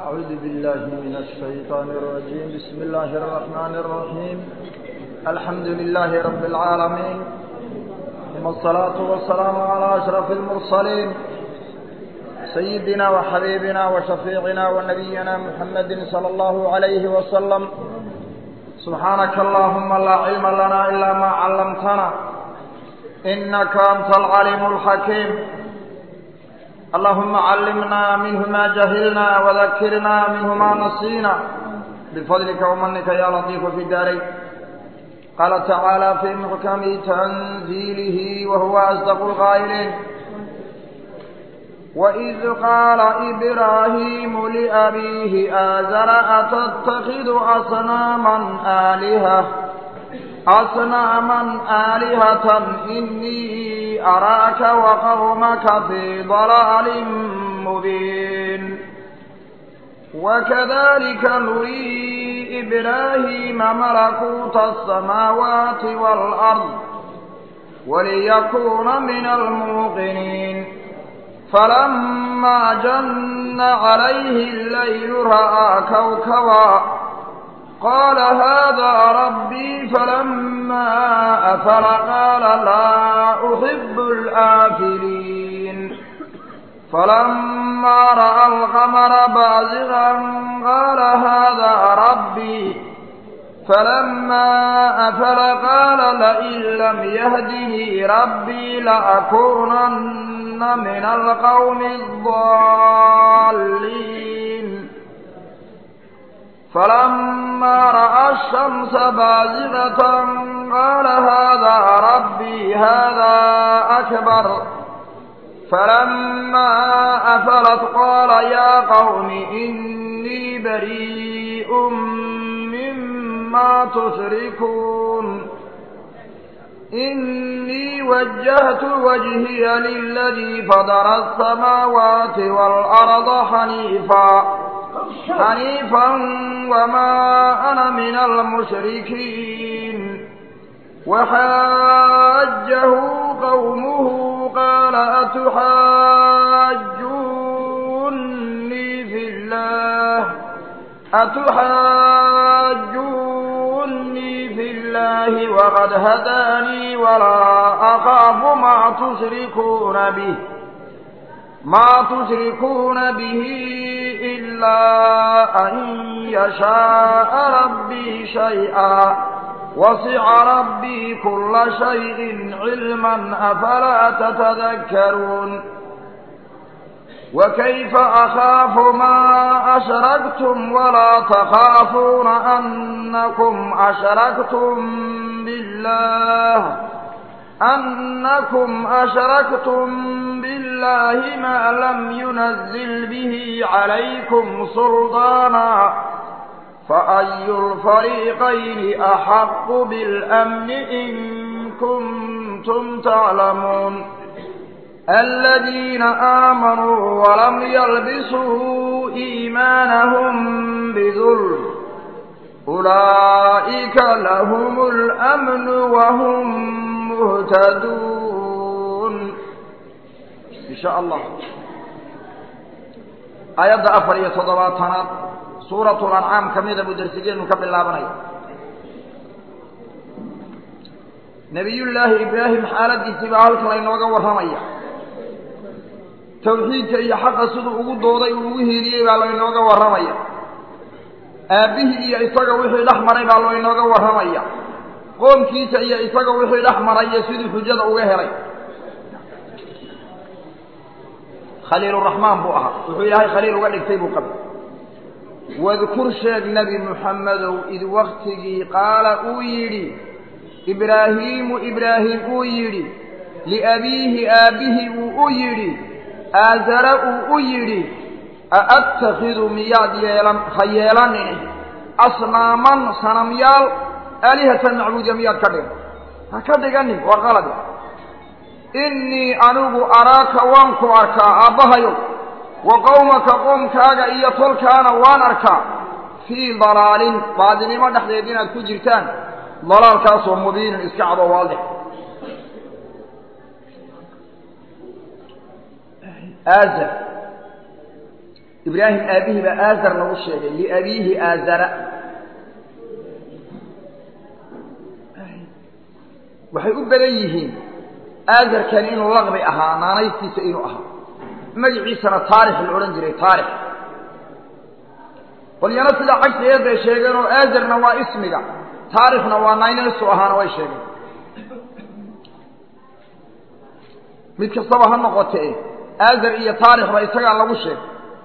أعوذ بالله من الشيطان الرجيم بسم الله الرحمن الرحيم الحمد لله رب العالمين ثم الصلاة والسلام على أشرف المرسلين سيدنا وحبيبنا وشفيعنا ونبينا محمد صلى الله عليه وسلم سبحانك اللهم لا علم لنا إلا ما علمتنا إنك أنت العليم الحكيم اللهم علمنا منه ما جهلنا وذكرنا منه ما نسينا بفضلك ومنك يا لطيف في الدارين قال تعالى في محكم تنزيله وهو أصدق القائلين وإذ قال إبراهيم لأبيه آزر أتتخذ أصناما آلهة أصناما آلهة إني أراك وقومك في ضلال مبين وكذلك نري إبراهيم ملكوت السماوات والأرض وليكون من الموقنين فلما جن عليه الليل رأى كوكبا قال هذا ربي فلما أفل قال لا أحب الآفلين فلما رأى القمر بازغا قال هذا ربي فلما أفل قال لئن لم يهدني ربي لأكونن من القوم الضالين فلما رأى الشمس بازغة قال هذا ربي هذا أكبر فلما أفلت قال يا قوم إني بريء مما تشركون إني وجهت وجهي للذي فضر السماوات والأرض حنيفا حنيفا وما أنا من المشركين وحاجه قومه قال أتحاجوني في الله أتحاجوني في الله وقد هداني ولا أخاف ما تشركون به ما تشركون به إلا أن يشاء ربي شيئا وسع ربي كل شيء علما أفلا تتذكرون وكيف أخاف ما أشركتم ولا تخافون أنكم أشركتم بالله أنكم أشركتم بالله ما لم ينزل به عليكم سلطانا فأي الفريقين أحق بالأمن إن كنتم تعلمون الذين آمنوا ولم يلبسوا إيمانهم بذل أولئك لهم الأمن وهم مهتدون إن شاء الله آيات أفر يتضباطنا سورة الأنعام كميدة بدرسجين نكب الله بني نبي الله إبراهيم حالة اتباعه الكلين وقوة رمية توحيدك إيا حق سدو أقود دوضي ووهيلي بالله وقوة رمية آبه إيا إساق وحي الأحمر بالله وقوة رمية qoomkiisa iyo isaga wixii dhex maraya siduu xujada uga helay khaliiluraxmaan buu ahaa wuxuu ilaahay khaliil uga dhigtay buu qabay wadkur sheeg nebi muxammedow id waktigii qaala uu yidhi ibraahiimu ibraahim uu yidhi liabiihi aabbihii uu u yidhi aazara uu u yidhi aattakhidu miyaad yeelan ha yeelanin asnaaman sanamyaal aalihatan macbuudiya miyaad ka dhigan ha ka dhiganin waa qalade innii anigu araaka waan ku arkaa aabbahayow wa qowmaka qoomkaaga iyo tolkaana waan arkaa fii dalaalin baadinimo dhexdeed inaad ku jirtaan dalaalkaasoo mubiinin iska cado waadix aazar ibraahim aabihii baa aazar lagu sheegay liabiihi aazara waxay u badan yihiin aazarkani inuu laqbi ahaa naanaystiisa inuu ahaa magaciisana taarix la odhan jiray taarix qolyana sidaa cagsigeed bay sheegeen oo aazarna waa ismiga taarixna waa naynaysu ahaana way sheegeen mid kastaba ha noqotee aazar iyo taarixba isagaa lagu sheegay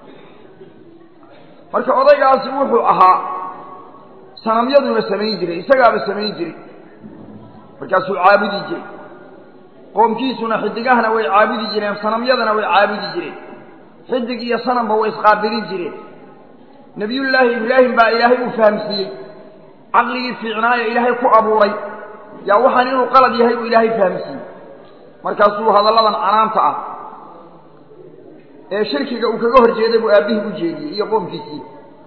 marka odaygaasi wuxuu ahaa sanamyaduna samayn jiray isagaaba samayn jiray markaasuu caabudi jiray qoomkiisuna xidigahana way caabudi jireen sanamyadana way caabudi jireen xidig iyo sanamba way isqaabilin jireen nebiyullaahi ibraahim baa ilaahay uu fahamsiiyey caqligii fiicnaaye ilaahay ku abuuray yaa waxaan inuu qalad yahay uu ilaahay fahamsiiyey markaasuu hadalladan canaanta ah ee shirkiga uu kaga hor jeeday buu aabbihii u jeediyey iyo qoomkiisii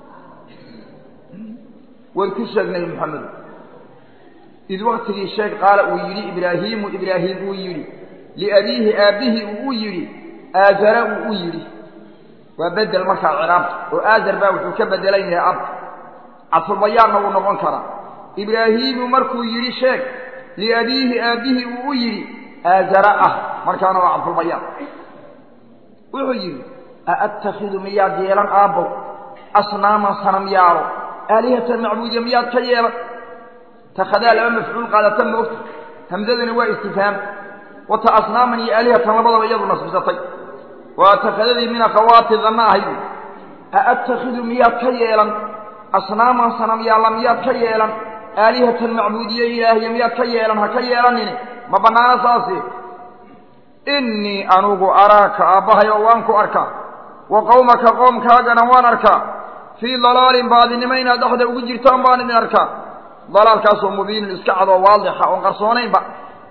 waad ku sheeg nebi moxamed id waktigii sheeg qaala uu yidhi ibraahiimu ibraahim uu yidhi liabiihi aabbihii uu u yidhi aazara uu u yidhi waa bedel markaa ciraabta oo aazar baa wuxuu ka bedelan yahay abka cadfulbayaanna wuu noqon karaa ibraahiimu markuu yidhi sheeg liabiihi aabbihii uu u yidhi aazara ah markaana waa cadfulbayaan wuxuu yidhi aattakhidu miyaad yeelan aabbow asnaaman sanam yaalo aalihatan macbuudiya miyaad ka yeelan takhadaa laba mafcuul qaadata moogta hamsadani waa istifhaam wata asnaaman iyo aalihatan labadaba iyadu nasbisatay waa takhadadii min akhawaati danna ahayd aattakhidu miyaad ka yeelan asnaaman sanam yaalla miyaad ka yeelan aalihatan macbuudiye ilaahiya miyaad ka yeelan ha ka yeelanini ma bannaano saasi innii anugu araaka aabbahay oo waan ku arkaa wa qowmaka qoomkaagana waan arkaa fii dalaalin baadinimo inaad dhexda ugu jirtaan baan idin arkaa dalaalkaasoo mubiinin iska cadoo waadixa oon qarsoonaynba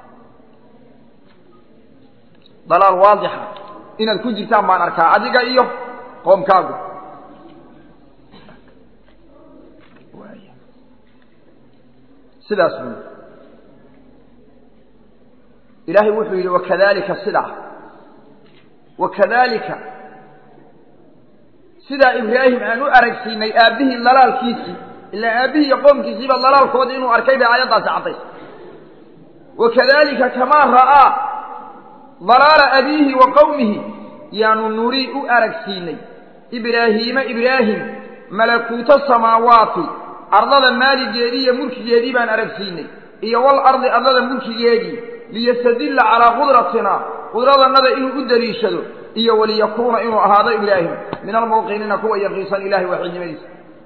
dalaal waadixa inaad ku jirtaan baan arkaa adiga iyo qoomkaagu sidaas buu ilaahay wuxuu yidhi wakadalika sidaa wakadalika sidaa ibraahim aan u aragsiinay aabbihii dalaalkiisii ilaa aabbihii iyo qoomkiisiiba dalaalkoodii inuu arkay bay aayaddaasi caddays wakadalika kamaa ra'aa dalaala abiihi wa qowmihi yaanu nurii u aragsiinay ibraahiima ibraahim malakuuta samaawaati ardada maaligeedii iyo mulkigeedii baan aragsiinay iyo wal ardi ardada mulkigeedii liyastadilla calaa qudratina qudradannada inuu u daliishado iyo waliyakuuna inuu ahaado ibraahim min almuuqiniina kuwa yaqiinsan ilahay waaxidnimadiisa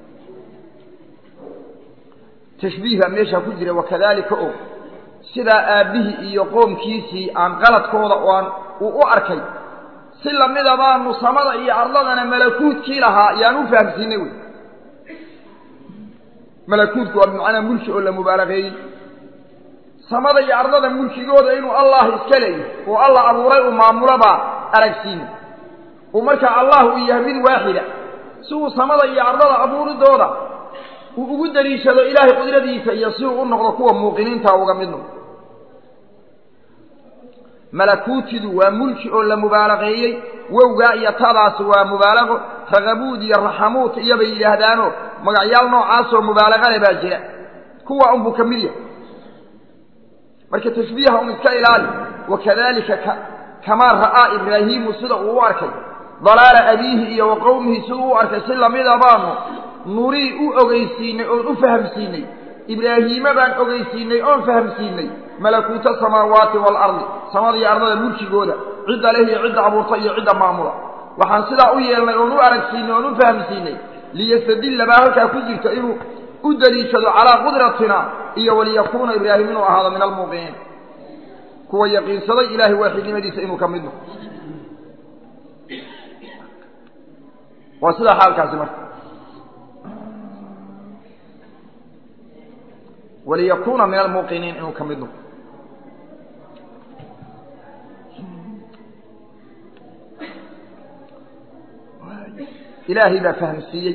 tashbiih baa meeshaa ku jira wakadalika o sidaa aabbihii iyo qoomkiisii aan qaladkooda oan uu u arkay si lamida baanu samada iyo ardadana malakuutkii lahaa yaan u fahamsiinay wey malakuutku waa bimacnaa mulki oo la mubaalaqeeyey samada iyo ardada mulkigooda inuu allah iska leeyahy oo allah abuuray uu maamulo baa aragsiinay uu markaa allah uu yahay mid waaxida si uu samada iyo ardada abuuridooda uu ugu daliishado ilaahay qudradiisa iyo si uu u noqdo kuwa muuqiniinta uga mid noqdo malakuutidu waa mulki oo la mubaalaqeeyey wowgaa iyo tadaasi waa mubaalaqo raqabuud iyo raxamuut iyobay yidhaahdaano magacyaal noocaasoo mubaalaqale baa jira kuwa unbuu ka mid yahay marka tashbiiha un iska ilaali wakadalika kamaa ra'aa ibraahiimu sida uu u arkay dalaala abiihi iyo wa qowmihi siduu u arkay si lamida baanu nurii u ogeysiinay oon u fahamsiinay ibraahiime baan ogeysiinay oon fahamsiinay malakuuta samaawaati waalardi samada iyo ardada mulkigooda cidda leh iyo cidda abuurta iyo cidda maamula waxaan sidaa u yeelnay oon u aragsiinay oon u fahamsiinay liyastadilla baa halkaa ku jirta inuu u daliishado calaa qudratina iyo waliyakuuna ibraahim inuu ahaado min almuuqiniin kuwa yaqiinsaday ilaahay waaxidnimadiisa inuu ka mid noqo waa sidaa xaalkaasi marka waliyakuuna min almuuqiniin inuu ka mid noqo ilaahay baa fahamsiiyey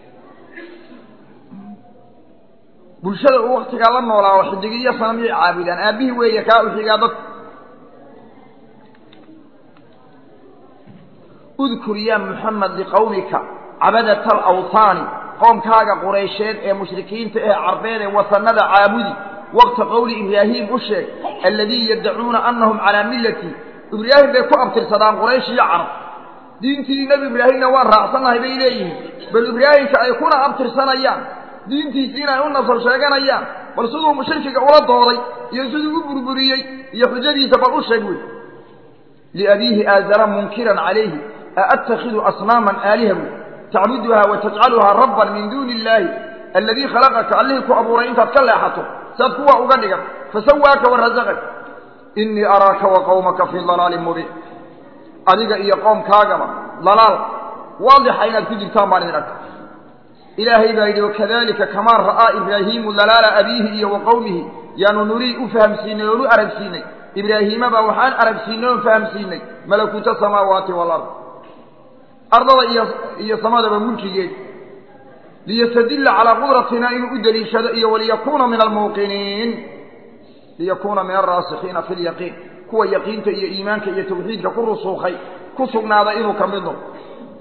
bulshada uu waktigaa la noolaa oo xidigiyo sanamyay caabudaan aabbihii weeye kaa u xigaa dadka udkur yaa muxamed liqowmika cabadata alawhaani qoomkaaga quraysheed ee mushrikiinta ee carbeed ee wasanada caabudi waqta qowli ibraahiim u sheeg alladii yaddacuuna annahum calaa millati ibraahim bay ku abtirsadaan quraysh iyo carab diintii nebi ibraahimna waan raacsannahay bay leeyihiin bal ibraahimka ay kuna abtirsanayaan diintiisii inay u nasar sheeganayaan bal siduu mushrikiga ula dooday iyo siduu u burburiyey iyo xujadiisa bal u sheeg wey liabiihi aazara munkiran calayhi aattakhidu asnaaman aaliha wey tacbuduhaa wa tajcaluhaa rabban min duuni illaahi alladii khalaqaka allihii ku abuuray intaad ka leexato saad kuwa uga dhigan fasawaaka warasaqak innii araaka wa qowmaka fii dalaalin mubiin adiga iyo qoomkaagaba dalaal waadixa inaad ku jirtaan baan idin arka ilaahay baa yidhi wakadalika kamaa ra'aa ibraahiimu dalaala abiihi iyo wa qowmihi yaanu nurii u fahamsiinay oonu aragsiinay ibraahiimaba waxaan aragsiinay oon fahamsiinay malakuuta samaawaati walard ardada iyo iyo samadaba mulkigeed liyastadilla calaa qudratina inuu u deliishado iyo waliyakuuna min almuuqiniin liyakuuna min alraasikiina fi lyaqiin kuwa yaqiinta iyo iimaanka iyo tawxiidka ku rusuukhay ku sugnaaday inuu ka mid noqdo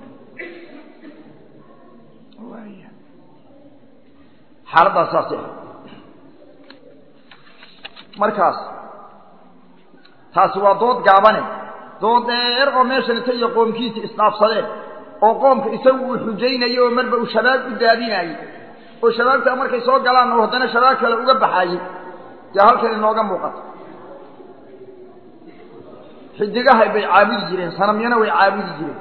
xaaladdaas saas ah markaas taasi waa dood gaabane dood dheer oo meeshan inta iyo qoomkiisii isdhaafsadeen oo qoomka isagu uu xujaynayo oo marba uu shabaab u daadinayey oo shabaabtaa markay soo galaan oo haddana shabaab kale uga baxaayey dee halkan inooga muuqato xidigahay bay caabudi jireen sanamyana way caabudi jireen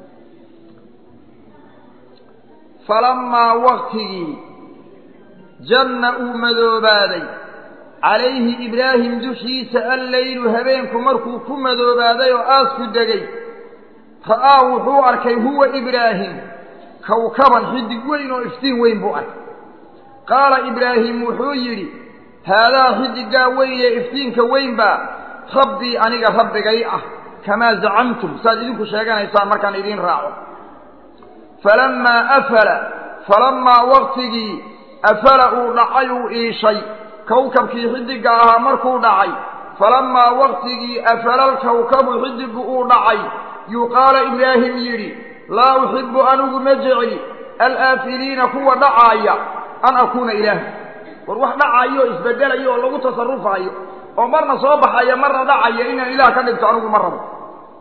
falamaa waktigii janna uu madoobaaday calayhi ibraahim dushiisa alleylu habeenku markuu ku madoobaaday oo aasku degay ra'aa wuxuu arkay huwa ibraahim kawkaban xidig weyn oo iftiin weyn buu arkay qaala ibraahim wuxuu yidhi haadaa xidiggaa weyn ee iftiinka weyn baa rabbii aniga rabbigay ah kamaa zacamtum saad idinku sheeganaysaan markaan idiin raaco falammaa afala falammaa waktigii afala uu dhacay uu iishay kawkabkii xidigga ahaa markuu dhacay falammaa waktigii afala alkawkabu xidiggu uu dhacay yuu qaala ibraahim yidhi laa uxibbu anigu ma jecli alaafiliina kuwa dhacaaya an akuuna ilaaha war wax dhacayo oo isbedelayo oo lagu tasarufaayo oo marna soo baxaya marna dhacaya inaan ilaah ka dhigto anigu ma rabo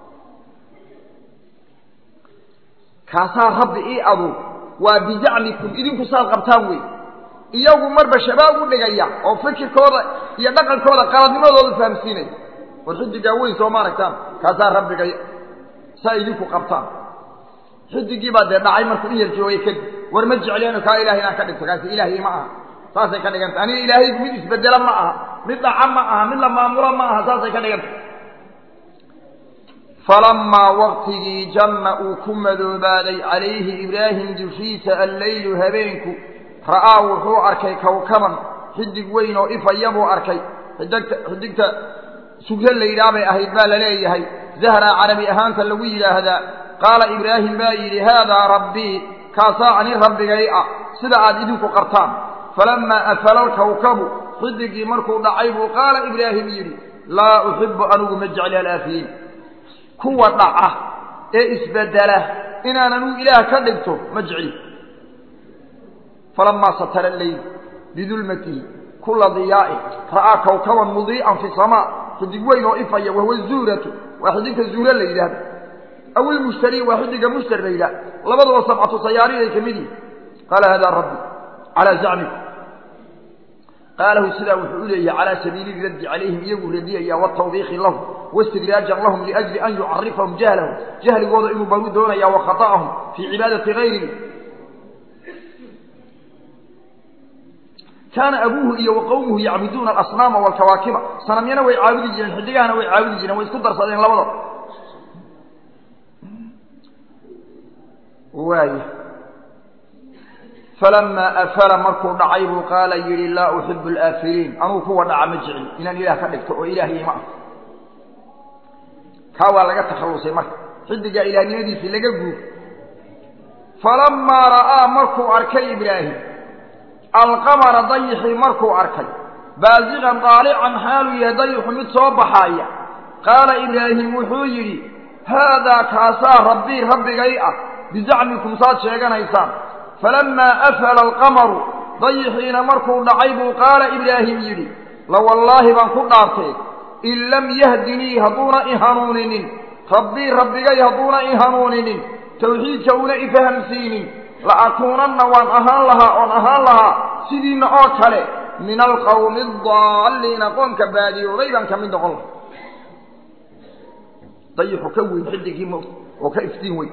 kaasaa rabbi ii aduur waa bizacmikum idinku saad qabtaan wey iyagu marba shabaab u dhigaya oo fikirkooda iyo dhaqankooda qaladnimadooda fahamsiinaya war xidiggaa weyn soo ma aragtaan kaasaa rabbiga saa idinku qabtaan xidigii baa dee dhacay markuu in yar joogay kadib war ma jecleeno kaa ilahay inaan ka dhigto kaasi ilaahay ma aha saasay ka dhiganta aniga ilaahay mid isbedela ma aha mid dhaca ma aha mid la maamulo ma aha saasay ka dhiganta falamaa waktigii janna uu ku madoobaaday calayhi ibraahim dushiisa alleylu habeenku ra'aa wuxuu arkay kawkaban xidig weyn oo ifaya buu arkay xidagta xidigta sugro la yidhaah bay ahayd baa la leeyahay zahraa carabi ahaanta lagu yidhaahdaa qaala ibraahim baa yidhi haadaa rabbii kaasaa ani rabbigay ah sida aad idinku qartaan falammaa afala alkawkabu xidigii markuu dhacay buu qaala ibraahim yidhi laa uxibbu anigu ma jecli alaafiyiin kuwa dhaca ee isbedela inaan anigu ilaah ka dhigto ma jecli falamaa satara leyl bidulmatihi kula diyaa'in ra'aa kawkaban mudii'an fi samaa xidig weyn oo ifaya wahuwa zuuratu waa xidigta zuura la yidhaahdo aw ilmushtari waa xidiga mushtar la yidhaah labaduba sabcatu sayaariin ay ka mid yihin qaala hada rabbi calaa zacmikum qaalahu sidaa wuxuu u leeyahay calaa sabiili raddi calayhim iyaguu radiyaya watawbiikhi lahum waistidraajan lahum liajli an yucarifahum jahlahum jahligooda inuu baru doonaya wa khata'ahum fii cibaadati gayrihi kaana abuuhu iyo wa qowmuhu yacbuduuna alasnaama waalkawaakiba sanamyana way caabudi jireen xidigahana way caabudi jireen way isku darsadeen labadaba waaya falamaa afala markuu dhacay buu qaala yidhi laa uxibu alaafiliin anugu kuwa dhaca ma jecli inaan ilaah ka dhigto oo ilaahiyay ma ah kaa waa laga takhallusay marka xidigaa ilaahnimadiisii laga guur falamaa ra'aa markuu arkay ibraahim alqamara dayixii markuu arkay baasiqan daalican xaaluu yahay dayixu mid soo baxaaya qaala ibraahim wuxuu yidhi haadaa kaasaa rabbii rabbigay ah bizacmikum saad sheeganaysaan falammaa afala alqamaru dayixiina markuu dhacay buu qaala ibraahim yidhi la wallaahi baan ku dhaartay in lam yahdinii hadduuna i hanuuninin rabbii rabbigay hadduuna i hanuuninin tawxiidka una i fahamsiinin la akuunanna waan ahaan lahaa oon ahaan lahaa sidiinna oo kale min alqawmi adaalliina qoomka baadiyooday baan ka mid noqon laha dayixu ka weyn xidigii mo oo ka iftiin weyn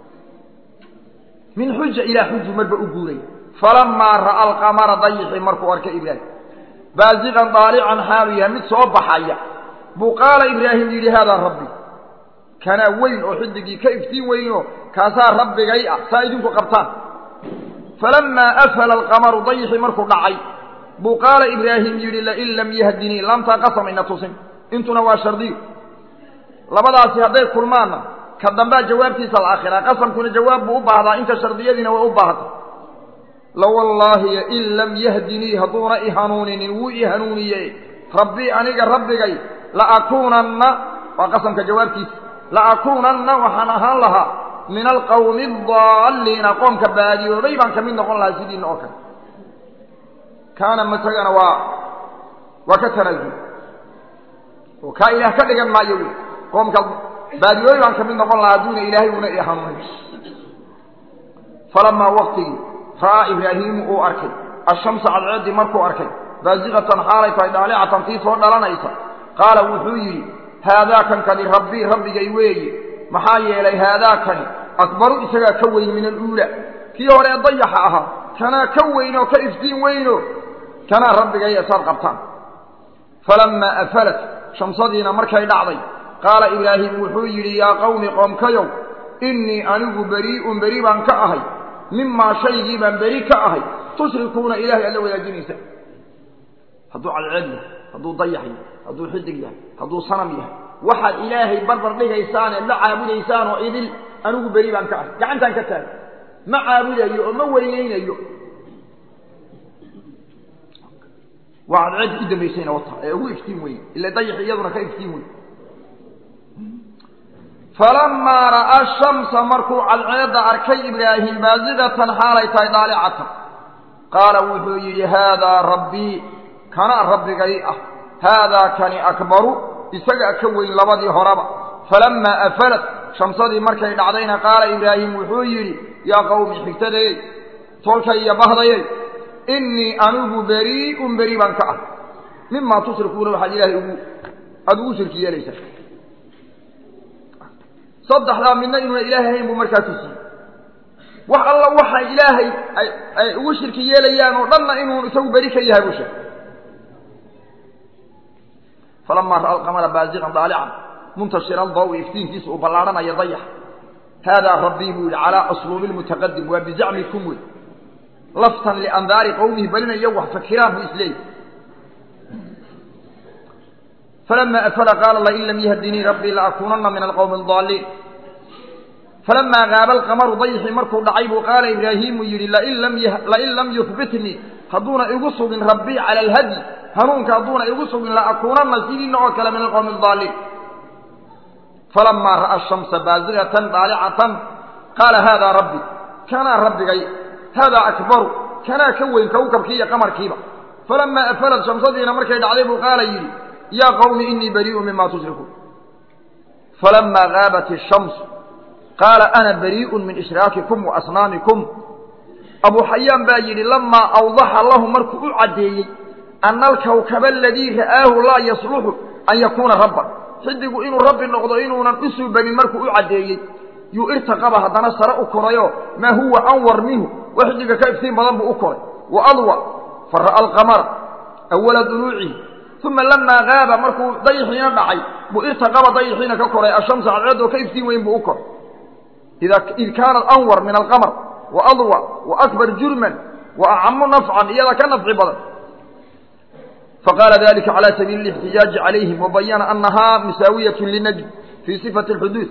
min xuja ilaa xuju marba u guuray falamaa ra'a alqamara dayixii markuu arkay ibraahim baasiqan daalican xaawiya mid soo baxaya buu qaala ibraahim yidhi haadaa rabbi kanaa weyn oo xidigii ka iftiin weynoo kaasaa rabbigay ah saa idinku qabtaan falamaa afala alqamaru dayixii markuu dhacay buu qaala ibraahim yidhi lain lam yahdinii laamtaa qasamayna tusin intuna waa shardiyo labadaasi hadday kulmaanna ka dambaa jawaabtiisa la akhiraa qasamkuna jawaab buu u baahdaa inta shardiyadiina way u baahda lawallaahi in lam yahdinii hadduuna i hanuuninin wuu i hanuuniye rabbii aniga rabbigay laakuunanna waa qasamka jawaabtiisa laakuunanna waxaan ahaan lahaa min alqawmi adaalliina qoomka baadiyooday baan ka mid noqon lahaa sidiina oo kale kaana matagana waa waa ka tanaasul oo kaa ilaah ka dhigan maayo wy qoomka baadiyooday baan ka mid noqon lahaa hadduuna ilaahay una i hanuunin falamaa waktigii ra'aa ibraahiimu uu arkay ashamsa cadceeddii markuu arkay baasiqatan xaalay tahay dhaalicatan tii soo dhalanaysa qaala wuxuu yidhi haadaakan kani rabbii rabbigay weeye maxaa yeelay haadaakani akbaru isagaa ka weyn min aluula kii hore ee dayaxa ahaa kanaa ka weynoo ka iftiin weyno kanaa rabbigay esaad qabtaan falammaa afalat shamsadiina markay dhacday qaala ibraahim wuxuu yidhi yaa qawmi qoomkayow innii anigu berii'un beri baan ka ahay mimaa shaygii baan beri ka ahay tushrikuuna ilahay aad la wadaajinaysa hadduu cadceed yahay hadduu dayax yahay hadduu xidig yahay hadduu sanam yahay waxaad ilaahay barbar dhigaysaan eed la caabudaysaan oo idil anigu beri baan ka ahay gacantaan ka taagay ma caabudayo oo ma weynaynayo waa cadceeddi u dambaysayna wata ee ugu iftiin weyn ila dayax iyaduna ka iftiin weyn falamaa ra'aa shamsa markuu cadceedda arkay ibraahim baasiqatan xaalay tahay dhaalicatan qaala wuxuu yidhi haadaa rabbii kanaa rabbigay ah haadaa kani akbaru isagaa ka weyn labadii horeba falammaa afalat shamsadii markay dhacdayna qaala ibraahim wuxuu yidhi yaa qawmi xigtadayey tolkay iyo bahdayey innii anigu berii'un beri baan ka ah mimaa tushrikuuna waxaad ilaahay ugu aada ugu shirki yeelaysaa saddexdaa midna inuuna ilaahay ahayn buu markaa tusiyey wax alla waxay ilaahay ay ugu shirki yeelayaan oo dhanna inuu isagu beri ka yahay buu sheegay falamaa ra'a alqamara baasiqan daalican muntashira dawi iftiinkiisa uu ballaadhanaya dayax haadaa rabbii buu yidhi calaa asluubi lmutaqadim waa bizacmikum wey laftan liandaari qowmihi balina iyagu wax fakiraan buu isleeyahy falama afala qaala lain lam yahdinii rabbii laakuunanna min alqowmi adaalliin falamaa gaaba alqamaru dayxii markuu dhacay buu qaala ibraahiimu yidhi lain lam yuhbitnii hadduuna igu sugin rabbii cala alhadyi hanuunka hadduuna igu sugin laakuunanna sidiina oo kale min alqowmi adaalliin falamaa ra'a shamsa baasiqatan daalicatan qaala haadaa rabbi kanaa rabbigay haadaa akbaru kanaa ka weyn kawkabkii iyo qamarkiiba falamaa afalat shamsadiina markay dhacday buu qaala yidhi yaa qawmi inii barii'un mima tushrikuun falamaa gaabat ishamsu qaala ana barii'un min ishraakikum wa asnaamikum abuu xayaan baa yidhi lamaa awdaxa lahu markuu u caddeeyey ana alkawkaba aladii ra'aahu laa yasluxu an yakuuna rabban xidigu inuu rabbi noqdo inuunan u suubanin markuu u caddeeyey yuu irtaqaba haddana sare u korayo maa huwa anwar minhu wa xidiga ka iftiin badan buu u koray wa adwa fa ra'a alqamara awala duluucihi uma lamaa gaaba markuu dayixiina dhacay buu irtaqaba dayixiina ka koray ashamsa cadceedoo ka iftiin weyn buu u koray id kaanat anwar min alqamar wa adwa wa akbar jurman wa acamu nafcan iyada ka nafci badan faqaala dalika cala sabiili اlاxtijaaji calayhim wabayana anahaa musaawiyat linajm fii sifati اlxuduud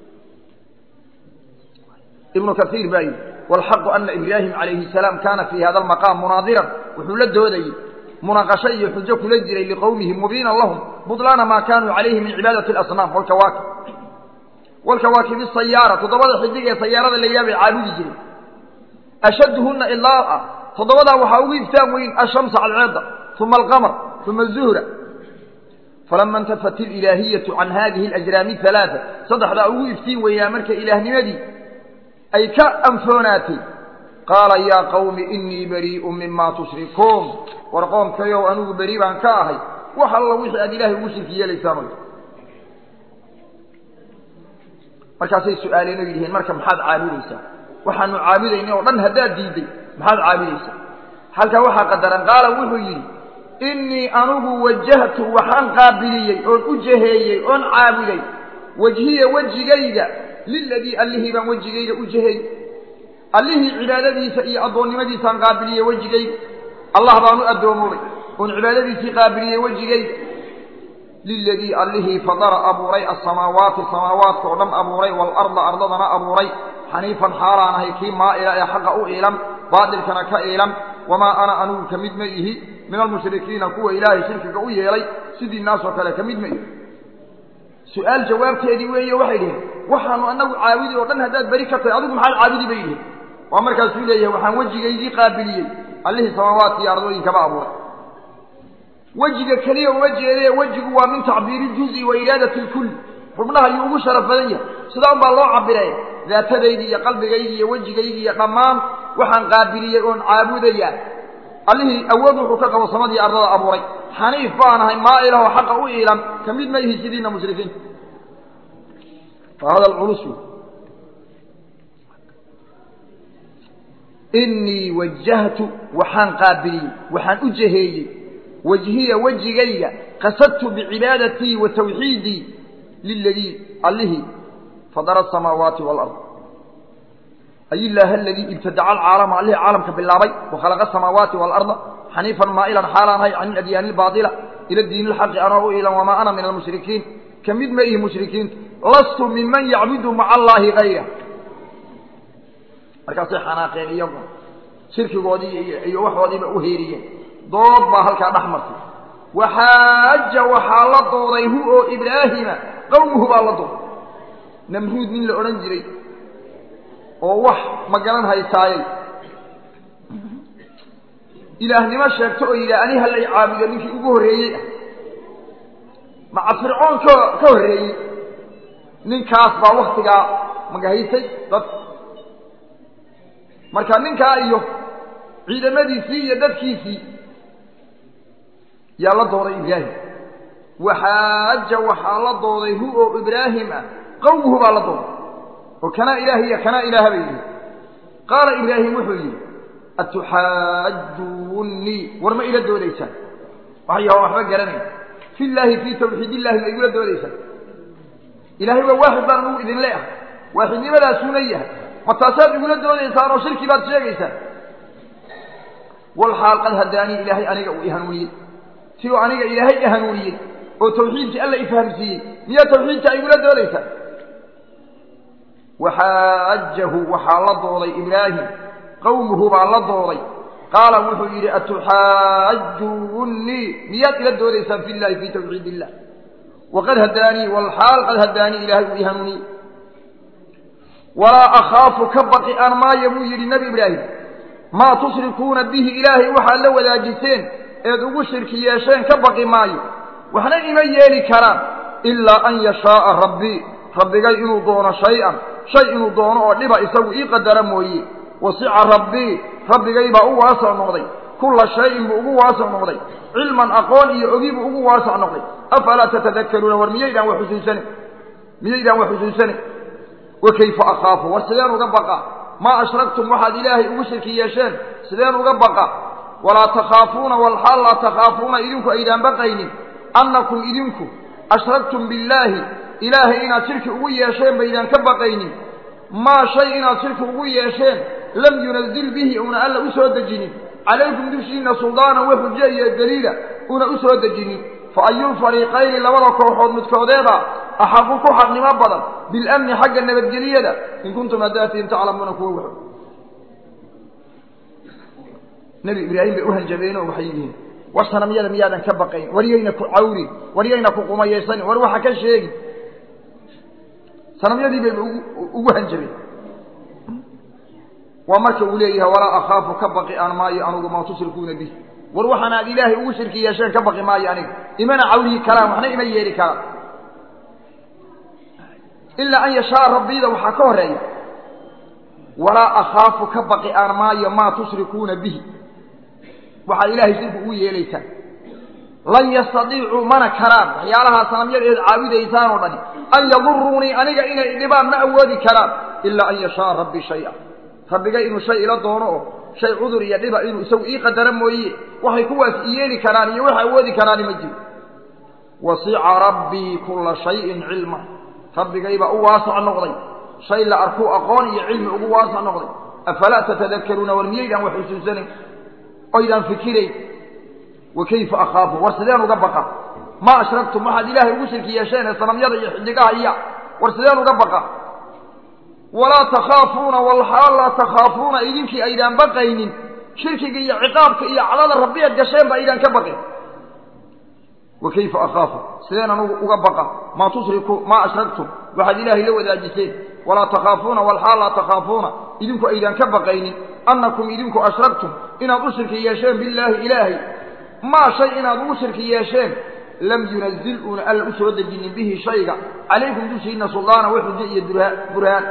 ibnu kaiir baa yidhi wاlxaqu ana ibraahim calayhi الsalaam kana fii hada almaqaam munaadiran wuxuu la doodayey munaqasho iyo xujo kula jiray liqowmihi mubiinan lahum budlaana maa kaanuu calayhi min cibaadati اlasnaam walkawaakib walkawaakibi sayaara toddobada xidig ee sayaarada la yaabay caabudi jiray ashadduhunna ilaa'a toddobadaa waxaa ugu iftaan weyn ashamsa cadceedda uma alqamar uma azuhra falama intafat ililaahiyatu can hadihi alajraami halaaa saddexdaa ugu iftiin weynaa marka ilaahnimadii ay ka anfoonaatay qaala yaa qawmi inii barii'un mima tushrikuun war qoomkayow anigu beri baan ka ahay wax alla wixii aad ilaahay ugu shirki yeelaysaan markaasay su-aaleen oo yidhihiin marka maxaad caabudaysaa waxaanu caabudaynay oo dhan haddaad diidday maxaad caabudaysaa halkaa waxaa qadaran qaala wuxuu yidhi innii anugu wajahtu waxaan qaabiliyey oon u jaheeyey oon caabuday wejhiya wejigayga liladii allihii baan wejigayga u jaheeyey allihii cibaadadiisa iyo addoonnimadiisaan qaabiliyey wejigayga allah baan u addoomoobay oon cibaadadiisii qaabiliyey wejigayga liladii allihii fadara abuuray asamaawaati samaawaadka oo dhan abuuray waalarda ardadana abuuray xaniifan xaalaan ahay kii maa'ila ee xaqa u iilan baatilkana ka iilan wamaa ana anugu ka mid ma ihi min almushrikiina kuwa ilaahay shirkiga u yeelay sidii naasoo kale ka mid ma ihi su-aal jawaabteedii weeye waxay dhiheen waxaanu anagu caabudi oo dhan haddaad beri ka tahay adigu maxaad caabudi bay yihiin waa markaasuu leeyahay waxaan wejigaydii qaabiliyey allihii samaawaadka iyo ardooyinkaba abuuray wejiga keliya uma jeedee wejigu waa min tacbiiri ljuzi wa iraadati lkulli xubnaha ayuu ugu sharaf badan yahay sidaa un baa loo cabiree daatadaydii iyo qalbigaydii iyo wejigaydii iyo dhammaan waxaan qaabiliyey oon caabudayaa allihii awood wuxuu ka qabo samadii ardada abuuray xaniif baan ahay maailahoo xaqa u iilan ka mid ma ihi sidiina mushrikiinta waa hadal culus inii wajahtu waxaan qaabiliyey waxaan u jaheeyey wajhiya wejigayga qasadtu bicibaadatii wa tawxiidii liladii allihii fadara asamaawaati waalard ay illaaha aladii ibtadaca alcaalama allihii caalamka bilaabay wa khalaqa asamaawaati waalarda xaniifan maa'ilan xaalaan hay can iladyaani albaatila ila diini ilxaqi anoo u iilan wamaa ana min almushrikiin ka mid ma ihi mushrikiinta lastu miman yacbudu maca allaahi gayra markaasay xanaaqeen iyagu shirkigoodii iyo waxoodiiba u heeriyeen dood baa halkaa dhex martay waxaaja waxaa la dooday hu oo ibraahima qowmuhu baa la dooday namruud nin la odhan jiray oo wax ma garan haysaayey ilaahnimo sheegto oo yidhaha ani halay caabudo ninkii ugu horreeyey ah maca fircoon ka ka horreeyey ninkaas baa waktigaa magahaysay dad marka ninkaa iyo ciidamadiisii iyo dadkiisii yaa la dooday ibraahim waxaaja waxaa la dooday hu oo ibraahim ah qowmuhu baa la dooday oo kanaa ilaah iyo kanaa ilaaha bay yihi qaala ibraahim wuxuu yidhi atuxaajuunii war ma ila doodaysaan waxyaha waxba garanay fi llaahi fii tawxiid illahi ma igula doodaysaan ilahay waa waaxid baan ugu idin leeahay waaxidnimadaasuuna yahay ma taasaad igula doodaysaan oo shirki baad sheegaysaan walxaal qad hadaanii ilaahay aniga uu ihanuuniyey si uu aniga ilaahay ihanuuniyey oo tawxiidkii alla ifahamsiiyey miyaa tawxiidka igula doodaysaan waxaajahu waxaa la dooday ibraahim qowmuhu baa la dooday qaala wuxuu yidhi atuxaajuunii miyaad ila doodaysaan fi llahi fii tawxiid illah waqad hadaanii walxaal qad hadaanii ilaahay uu ihanuuniyey walaa akhaafu ka baqi aan maayo buu yidhi nebi ibraahim maa tushrikuuna bihi ilaahay waxaad la wadaajiseen eed ugu shirki yeesheen ka baqi maayo waxna ima yeeli karaan ilaa an yashaaa rabbii rabbigay inuu doono shay-an shay inuu doono oo dhiba isagu ii qadara mooye wasica rabbii rabbigay baa u waasac noqday kulla shayin buu ugu waasac noqday cilman aqoon iyo ogi buu ugu waasac noqday afalaa tatadakaruuna war miyaydaan wax xusuusane miyaydaan wax xusuusane wa kayfa akhaafu war sideen uga baqa maa ashraktum waxaad ilaahay ugu shirki yeesheen sideen uga baqa walaa takhaafuuna walxaal laa takhaafuuna idinku aydaan baqaynin annakum idinku ashraktum billaahi ilaahay inaad shirki ugu yeesheen baydaan ka baqaynin maa shay inaad shirki ugu yeesheen lam yunazil bihi una alla u soo dejinin calaykum dushiinna suldaanan wa xujo iyo daliila una u soo dejinin fa ayulfariiqayni labada kooxood midkoodeeda axaqu ku xaqnimo badan bilamni xagga nabadgeliyada in kuntum hadaatiin taclamuuna kuwa wax nebi ibraahim bay u hanjabeen oo waxay yihiin war sanamyada miyaadan ka baqayn war yayna ku cawrin war yayna ku qumayaysanin war waxa ka sheegi sanamyadii bayba ugu hanjabeen waa marka uu leeyahay walaa akhaafu ka baqi aan maayo anugu maa tushrikuuna bih war waxaan aad ilaahay ugu shirki yeesheen ka baqi maayo aniga imana cawliyi karaan waxna ima yeeli karaan ilaa an yashaa rabbiyda waxaa ka horeeya walaa akhaafu ka baqi aan maayo maa tushrikuuna bihi waxaad ilaahay shirku ugu yeelaysaan lan yastadiicuu mana karaan waxyaalahaa sanamyadeed caabudaysaan oo dhani an yaduruunii aniga inay dhibaan ma awoodi karaan ilaa an yashaa rabbii shaya rabbiga inuu shay ila doono oo shay cudur iyo dhiba inuu isagu ii qadaro mooye waxay kuwaas i yeeli karaan iyo wax awoodi karaani ma jiro wasica rabbii kulla shayin cilma rabbigaybaa u waasac noqday shay la arkuu aqoon iyo cilmi ugu waasac noqday afalaa tatadakaruuna war miyaydaan wax xusuusanayn oydaan fikirayn wa kayfa akhaafu war sideen uga baqa maa ashraktum waxaad ilaahay ugu shirki yeesheen ee sanamyada iyo xidigaha iya war sideen uga baqa walaa takhaafuuna walxaal laa takhaafuuna idinkii aydaan baqaynin shirkiga iyo ciqaabka iyo cadada rabbiyaad gasheen ba aydaan ka baqin wa kayfa akhaafu sideen anugu uga baqa maa tushriku maa ashraktum waxaad ilaahay la wadaajiseen walaa takhaafuuna walxaal laa takhaafuuna idinku aydaan ka baqaynin annakum idinku ashraktum inaad u shirki yeesheen billaahi ilaahay maa shay inaad ugu shirki yeesheen lam yunazil uuna alla u soo dejinin bihi shayga calaykum dushiina suldaana wa xujo iyo burhaan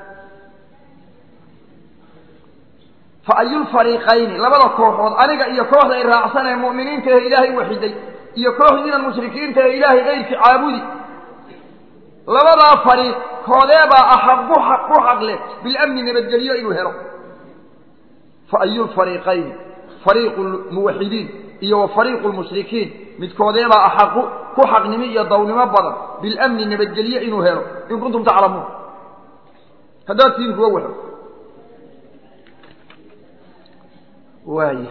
fa ayulfariiqayni labada kooxood aniga iyo kooxda ay raacsan ee mu'miniinta ee ilaahay waxiday iyo kooxdiinan mushrikiinta ee ilaahay kayrkii caabudi labadaa fariiq koodeebaa axaqu ku xaqle bilamni nabadgelyo inuu helo fa ayulfariiqayni fariiqu lmuwaxidiin iyo wa fariiqu lmushrikiin midkoodeebaa axaqu ku xaqnimo iyo dawnimo badan bilamni nabadgelyo inuu helo in kuntum taclamuun haddaad tiin kuwa waxo waaya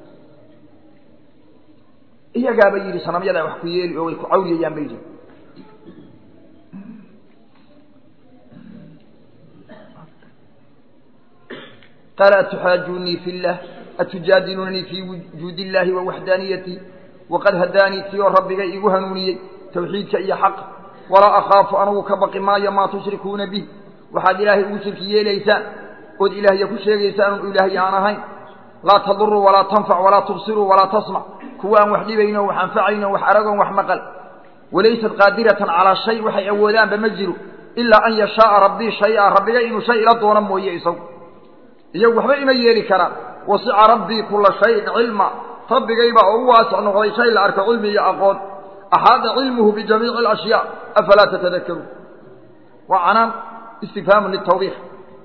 iyagaaba yidhi sanamyadaa wax ku yeeli oo way ku cawriyayaan ba yidhi qaala atuxaajuunii fi llah atujaadilunanii fii wujuudi illahi wa waxdaaniyati waqad hadaanii tiyoo rabbigay igu hanuuniyey tawxiidka iyo xaqa walaa akhaafu anugu ka baqi maayo maa tushrikuuna bih waxaad ilaahay ugu shirki yeelaysaan ood ilaahya ku sheegaysaan un ilaahay aan ahayn laa taduruu walaa tanfac walaa tubsiruu walaa tasmac kuwa aan wax dhibayno wax anfacayno wax aragoon wax maqal walaysat qaadiratan calaa shay waxay awoodaanba ma jiro ilaa an yashaaa rabbii shay-a rabbiga inuu shay ila doono mooye isagu iyagu waxba ima yeeli karaan wasica rabbii kula shayin cilma rabbigaybaa oo u waasic noqday shay la arko cilmi iyo aqoon axaada cilmuhu bijamiici alashyaa afalaa tatadakaruun waa canaan istifhaamu litawbiix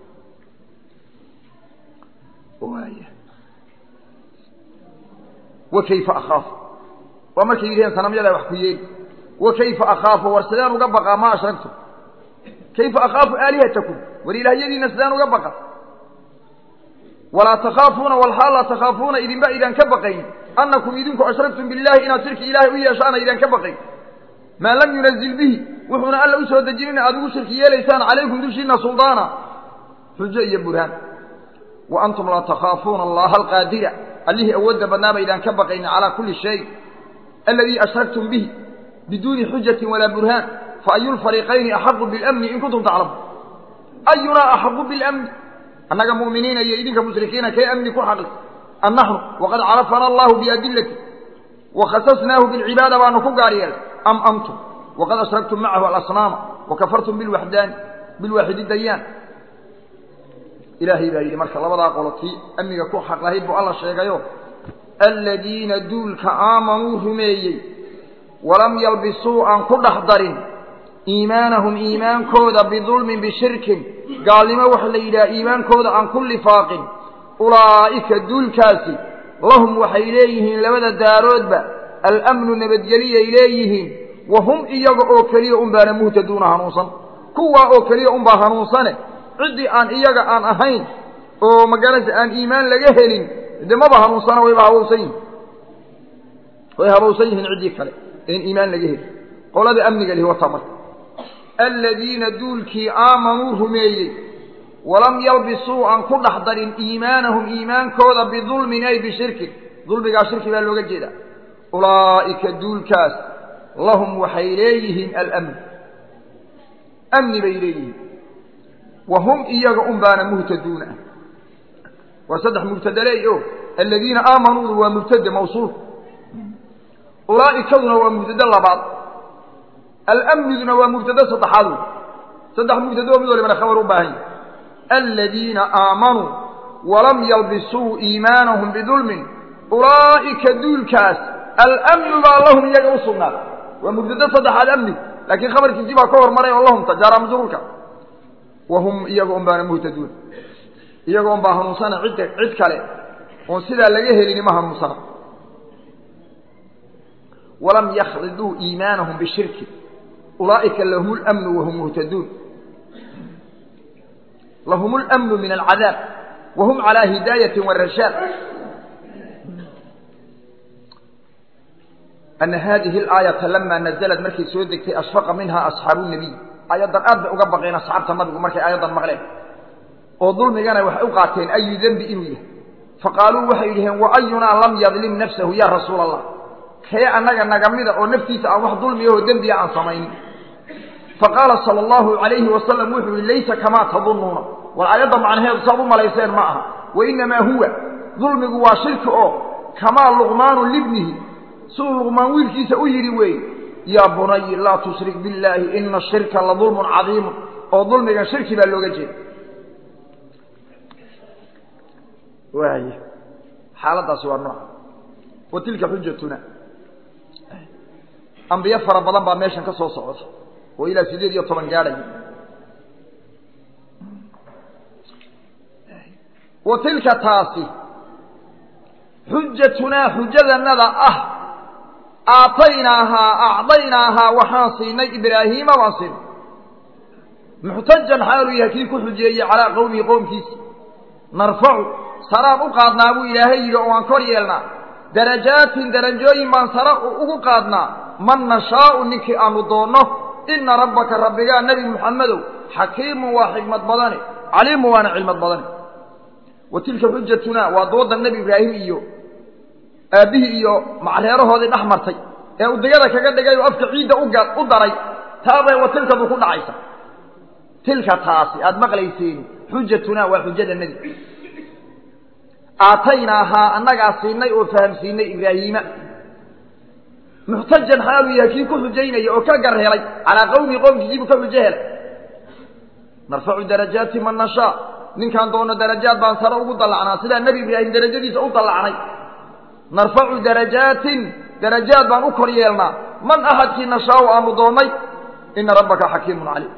wa kayfa akhaafu waa markay yidhaheen sanamyadaa wax ku yeeli wa kayfa akhaafu war sideen uga baqaa ma ashragtum kayfa akhaafu aalihatakum war ilaahyadiina sideen uga baqa walaa takhaafuuna walxaal laa takhaafuuna idinba idaan ka baqayn annakum idinku ashragtum billahi inaad shirki ilaahay u yeeshaana idaan ka baqayn maa lam yunazil bihi wuxuuna alla u soo dejinin aad ugu shirki yeelaysaan calaykum dushiina suldaana xujo iyo burhaan wa antum laa takhaafuuna allaha alqaadira allihii awoodda badnaa baydaan ka baqaynin calaa kulli shay aladii ashraktum bihi biduuni xujatin walaa burhaan fa ayu lfariiqayni axaqu bilamni in kuntum taclamuun ayunaa axaqu bilamni annaga mu'miniina iyo idinka mushrikiina kee amni ku xaqli an naxnu waqad carafana allahu biadilati wakhasasnaahu bilcibaada baanu ku gaar yeelay am antum waqad ashraktum macahu alasnaama wakafartum bilwaxdaani bilwaaxidi dayaan ilaahay baa yidhi marka labadaa qolo tii amniga ku xaq lahayd buu alla sheegayo aladiina duulka aamanuu rumeeyey walam yalbisuu aan ku dhex darin iimaanahum iimaankooda bidulmin bishirkin gaalnimo waxa la yidhaha iimaankooda aan ku lifaaqin ulaa'ika duulkaasi lahum waxay leeyihiin labada daaroodba alamnu nabadgeliyay leeyihiin wa hum iyaga oo keliya unbaana muhtaduuna hanuunsan kuwaa oo keliya unbaa hanuunsane ciddii aan iyaga aan ahayn oo magarasa aan iimaan laga helin de maba hanuunsana wayba habowsan yihin way habowsan yihiin ciddii kale een iimaan laga helin qolada amniga lihi wata marka aladiina duulkii aamanuu rumeeyey walam yalbisuu aan ku dhex darin iimaanahum iimaankooda bidulmin ay bishirkin dulmigaa shirki baa looga jeedaa ulaa'ika duulkaas lahum waxay leeyihiin alamn amni bay leeyihiin wa hum iyaga un baana muhtaduuna ah waa saddex mubtadaleey o aladiina aamanuudu waa mubtade mawsuul ulaa'ikaduna waa mubtade labaad almniduna waa mubtade saddexaad wey saddex mubtade oo mid walibana khabar u baahan yahy aladiina aamanuu walam yalbisuu iimaanahum bidulmin ulaa'ika duulkaas almnu baa lahum iyaga u sugnaa waa mubtade saddexaad amni laakiin khabarkiisii baa ka hormaray oo lahum tajaara majruurka wa hum iyaga un baana muhtaduun iyaga un baa hanuunsana cidda cid kale oon sidaa laga helini ma hanuunsana walam yakhliduu iimaanahum bishirki ulaa'ika lahum lmnu wahum muhtaduun lahum lmnu min alcadaab wahum calaa hidaayati warashaad ana hadihi alaayata lama nazlat markay soo degtay ashfaqa minha asxaabu nabiy aayaddan aad bay uga baqeen asxaabta nabigu markay aayaddan maqleen oo dulmigana waxay u qaateen ayu dembi inuu yahay faqaaluu waxay yidhaheen wa ayunaa lam yadlim nafsahu ya rasuula allah kee annaga naga mida oo naftiisa aan wax dulmiyahoo dembiga aan samaynin faqaala sala allahu calayhi wasalam wuxuu yihi laysa kamaa tadunnuuna war aayadda macnaheedu saad u malayseen ma aha wa inamaa huwa dulmigu waa shirki oo kamaa luqmaanu libnihi siduu luqmaan wiilkiisa u yidhi weeye yaa bunayi laa tushrik billaahi ina ashirka la dulmun cadiimun oo dulmigan shirki baa looga jeeda waay xaaladaasi waa nooca wa tilka xujatuna ambiye fara badan baa meeshan ka soo socda oo ilaa sideed iyo toban gaadhaya wa tilka taasi xujatunaa xujadanada ah aataynaahaa acdaynaahaa waxaan siinay ibraahiima baan siinay muxtajan xaaluu yahay kii ku xujeeyey calaa qowmihi qowmkiisi narfacu saraan u qaadnaa buu ilaahay yidhi oo aan kor yeelnaa darajaatin darajooyin baan sare ugu qaadnaa man nashaau ninkii aanu doonno ina rabbaka rabbigaa nebi muxammedow xakiimun waa xikmad badane caliimun waana cilmad badane wa tilka xujatuna waa dooda nebi ibraahim iyo aabbihii iyo macreerahoodii dhex martay ee udayada kaga dhigay oo afka ciidda u daray taabay wa tilkadu ku dhacaysa tilka taasi aada maqlayseen xujatuna waa xujada nebi aataynaahaa annagaa siinay oo fahamsiinay ibraahiima muxtajan xaaluu yahay kii ku xujaynaya oo ka gar helay calaa qowmihi qowmkiisiibuu ka xujo helay narfacu darajaati man nashaa ninkaan doono darajaad baan sare ugu dallacnaa sidaa nebi ibraahim darajadiisa u dallacnay narfacu darajaatin darajaad baan u kor yeelnaa man ahadkii nashaau aanu doonnay ina rabbaka xakiimun caliim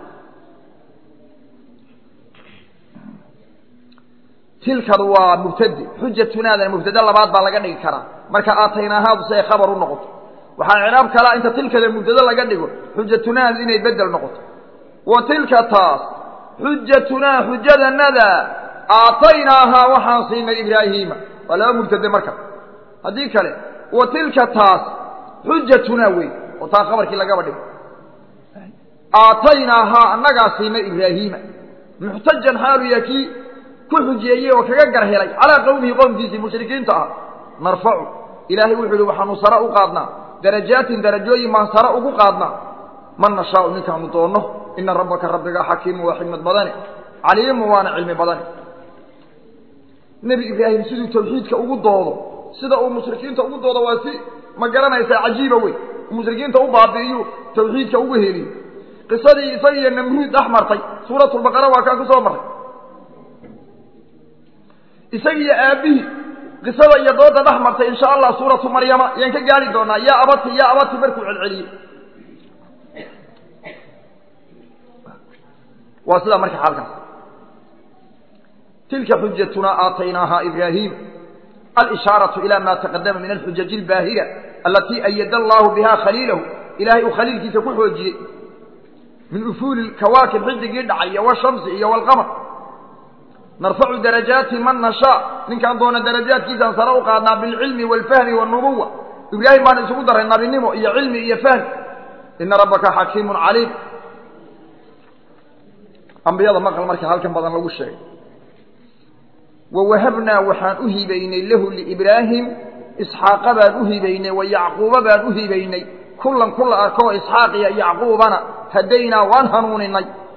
tilkadu waa mubtade xujatunaadana mubtade labaad baa laga dhigi karaa marka aataynaahaadu si ay khabar u noqoto waxaa icraab kalaa inta tilkada mubtade laga dhigo xujatunaadu inay bedel noqoto wa tilka taas xujatunaa xujadanada aataynaahaa waxaan siinay ibraahiima waa laba mubtade marka haddii kale wa tilka taas xujatunaa wey oo taa khabarkii lagaba dhigo aataynaahaa annagaa siinay ibraahiima muxtajan xaalu yaa kii ku xujeeyey oo kaga gar helay calaa qowmihi qowmkiisii mushrikiinta ah narfacu ilaahay wuxuu yihi waxaanu sare u qaadnaa darajaatin darajooyin baan sare ugu qaadnaa man nashaau ninkaanu doonno ina rabbaka rabbiga xakiimu waa xikmad badane caliimu waana cilmi badane nebi ibraahim siduu tawxiidka ugu doodo sida uu mushrikiinta ugu doodo waa si ma garanaysaa cajiiba wey mushrikiinta u baabi'iyu tawxiidka ugu heliyo qisadii isagiiyo namruud dhex martay suuratulbaqara waa kaa ku soo marray isagiiyo aabbihii qisada iyo dooda dhex martay insha allah suuratu maryama ayaan ka gaari doonaa yaa abati yaa abati markuu celceliyey waa sidaa marka xaalkaas tilka xujatuna aataynaaha ibraahim alishaaraةu ilى ma taqadama min alxujaji اlbaahira alatii ayada allahu biha khaliilahu ilahay uu khaliilkiisa ku xoojiyey min ufuuli kawaakib xidigii dhacay iyo wshamsi iyo wاlqamr narfacu darajaati man nashaa ninkaan doona darajaadkiisaan sare u qaadnaa bilcilmi wاlfahmi wاnubuwa ibraahim baan isugu daray nabinimo iyo cilmi iyo fahmi ina rabbaka xakiimu caliim ambiyada maqal marka halkan badan lagu sheegay wawahabnaa waxaan u hibaynay lahu liibraahim isxaaqa baan u hibaynay wa yacquuba baan u hibaynay kullan kula arkoo isxaaq iyo yacquubana hadaynaa waan hanuuninay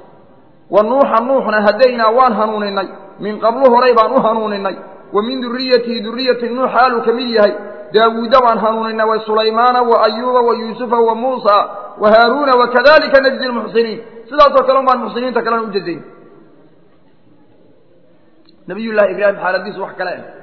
wa nuuxa nuuxna hadaynaa waan hanuuninay min qablu horay baan u hanuuninay wa min duriyatihi duriyati nuux xaaluu ka mid yahay daawuuda baan hanuuninay wa sulaymaana wa ayuuba wa yuusufa wa muusa wa haaruuna wakadalika najzi lmuxsiniin sidaasoo kale un baan muxsiniinta kalena u jazayn nabiyullaahi ibraahim xaaladiisu wax kale ah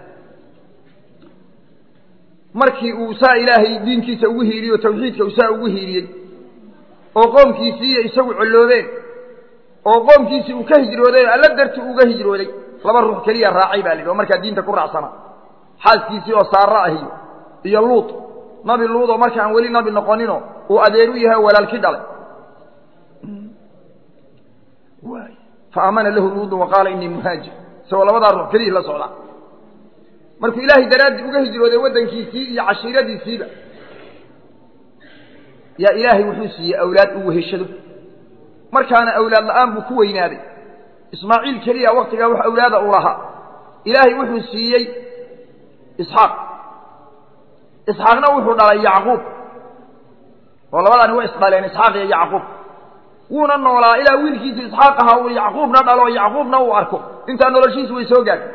markii uu saa ilaahay diinkiisa ugu hiiliyey oo tawxiidka uu saa ugu hiiliyey oo qoomkiisiiyo isagu colloobeen oo qoomkiisii uu ka hijrooday oo alla darti uga hijrooday laba ruux keliya raacay baa la yidhi oo markaa diinta ku raacsanaa xaaskiisii oo saara ahiyo iyo luud nabi luud oo marka aan weli nabi noqonino uu adeer u yahay oo walaalkii dhalay fa aamana lahu luudu wa qaala inii muhaajir isagoo labadaa ruux keliyii la socdaa markuu ilaahay daraaddii uga hijrooday waddankiisii iyo cashiiradiisiiba yaa ilaahay wuxuu siiyey awlaad uu weheshado markaana awlaad la'aan buu ku weynaaday ismaaciil keliya waktigaa wax awlaada u lahaa ilaahay wuxuu siiyey isxaaq isxaaqna wuxuu dhalay yacquub oo labadaani way isdhaleen isxaaq iyo yacquub wuuna noolaa ilaa wiilkiisu isxaaq ahaa uu yacquubna dhalo yacquubna uu arko intaa noloshiisu way soo gaadhay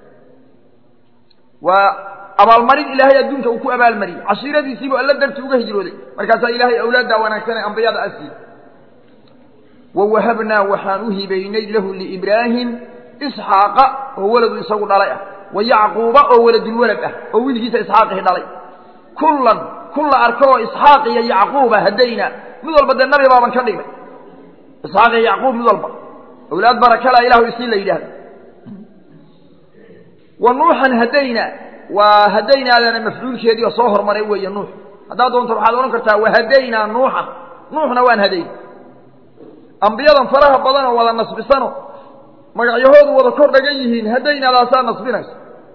waa abaalmarin ilaahay adduunka uu ku abaalmariyey cashiiradiisiibuu alla darti uga hijrooday markaasaa ilaahay awlaaddaa wanaagsan ee ambiyada asiiyey wawahabnaa waxaan u hibaynay lahu liibraahim isxaaqa oo waladu isagu dhalay ah wa yacquuba oo waladulwalad ah oo wiilkiisa isxaaqihi dhalay kullan kulla arko oo isxaaq iyo yacquuba hadaynaa mid walba dee nabi baaban ka dhignay isxaaq iyo yacquub mid walba awlaad barakala ilahu isii la yidhaahdo wa nuuxan hadaynaa waa hadaynaadana mafcuulkeedii oo soo hormaray weeye nuux haddaad doonto waxaad odhan kartaa wahadaynaa nuuxan nuuxna waan hadayn ambiyadan faraha badan oo wada nasbisano magacyahoodu wada kor dhagan yihiin hadaynaadaasaa nasbinaysa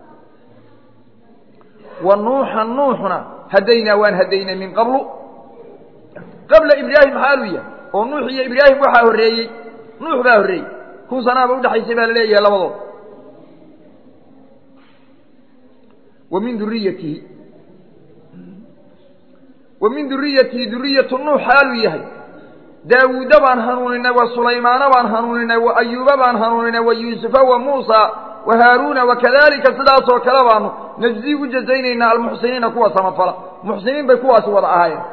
wa nuuxan nuuxna hadaynaa waan hadaynay min qablu qabla ibraahim xaaluu yahay oo nuux iyo ibraahim waxaa horreeyey nuux baa horreeyey kun sanaaba udhexaysay baa la leeyahay labadood wa min duriyatihi wa min duriyatihi duriyatu nuux xaaluu yahay daawuuda baan hanuuninay wa sulaymaana baan hanuuninay wa ayuuba baan hanuuninay wa yuusufa wa muusa wa haaruuna wakadalika sidaasoo kale baanu najzii u jazaynaynaa almuxsiniina kuwa samafala muxsiniin bay kuwaasi wada ahaayeen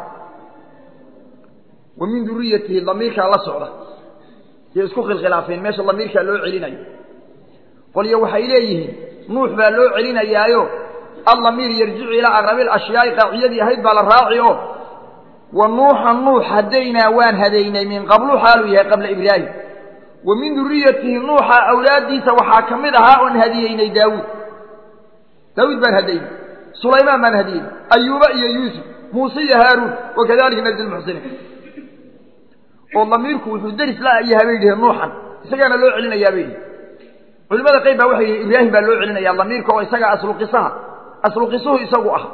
wa min duriyatihi damiirkaa la socda iyo isku khilkhilaafeen meesha damiirkaa loo celinayo qolyo waxay leeyihiin nuux baa loo celinayaayo aldamiir yarjicu ilaa aqrabi lashyaai qaaciyadii ahayd baa la raaci oo wa nuuxa nuux hadaynaa waan hadaynay min qablu xaaluu yahay qabla ibraahim wa min duriyatihi nuuxa awlaaddiisa waxaa ka mid ahaa oon hadiyeynay daawuud daawuud baan hadaynay sulaymaan baan hadiyeynay ayuuba iyo yuusuf muuse iyo haaruun wakadalika najzi lmuxsiniin oo damiirku wuxuu deris la yahay bay yidhaheen nuuxan isagaana loo celinayaa bay yidhi culimada qayb baa waxay yihi ibraahim baa loo celinaya damiirka oo isaga asluqisaha asluqisuhu isagu ah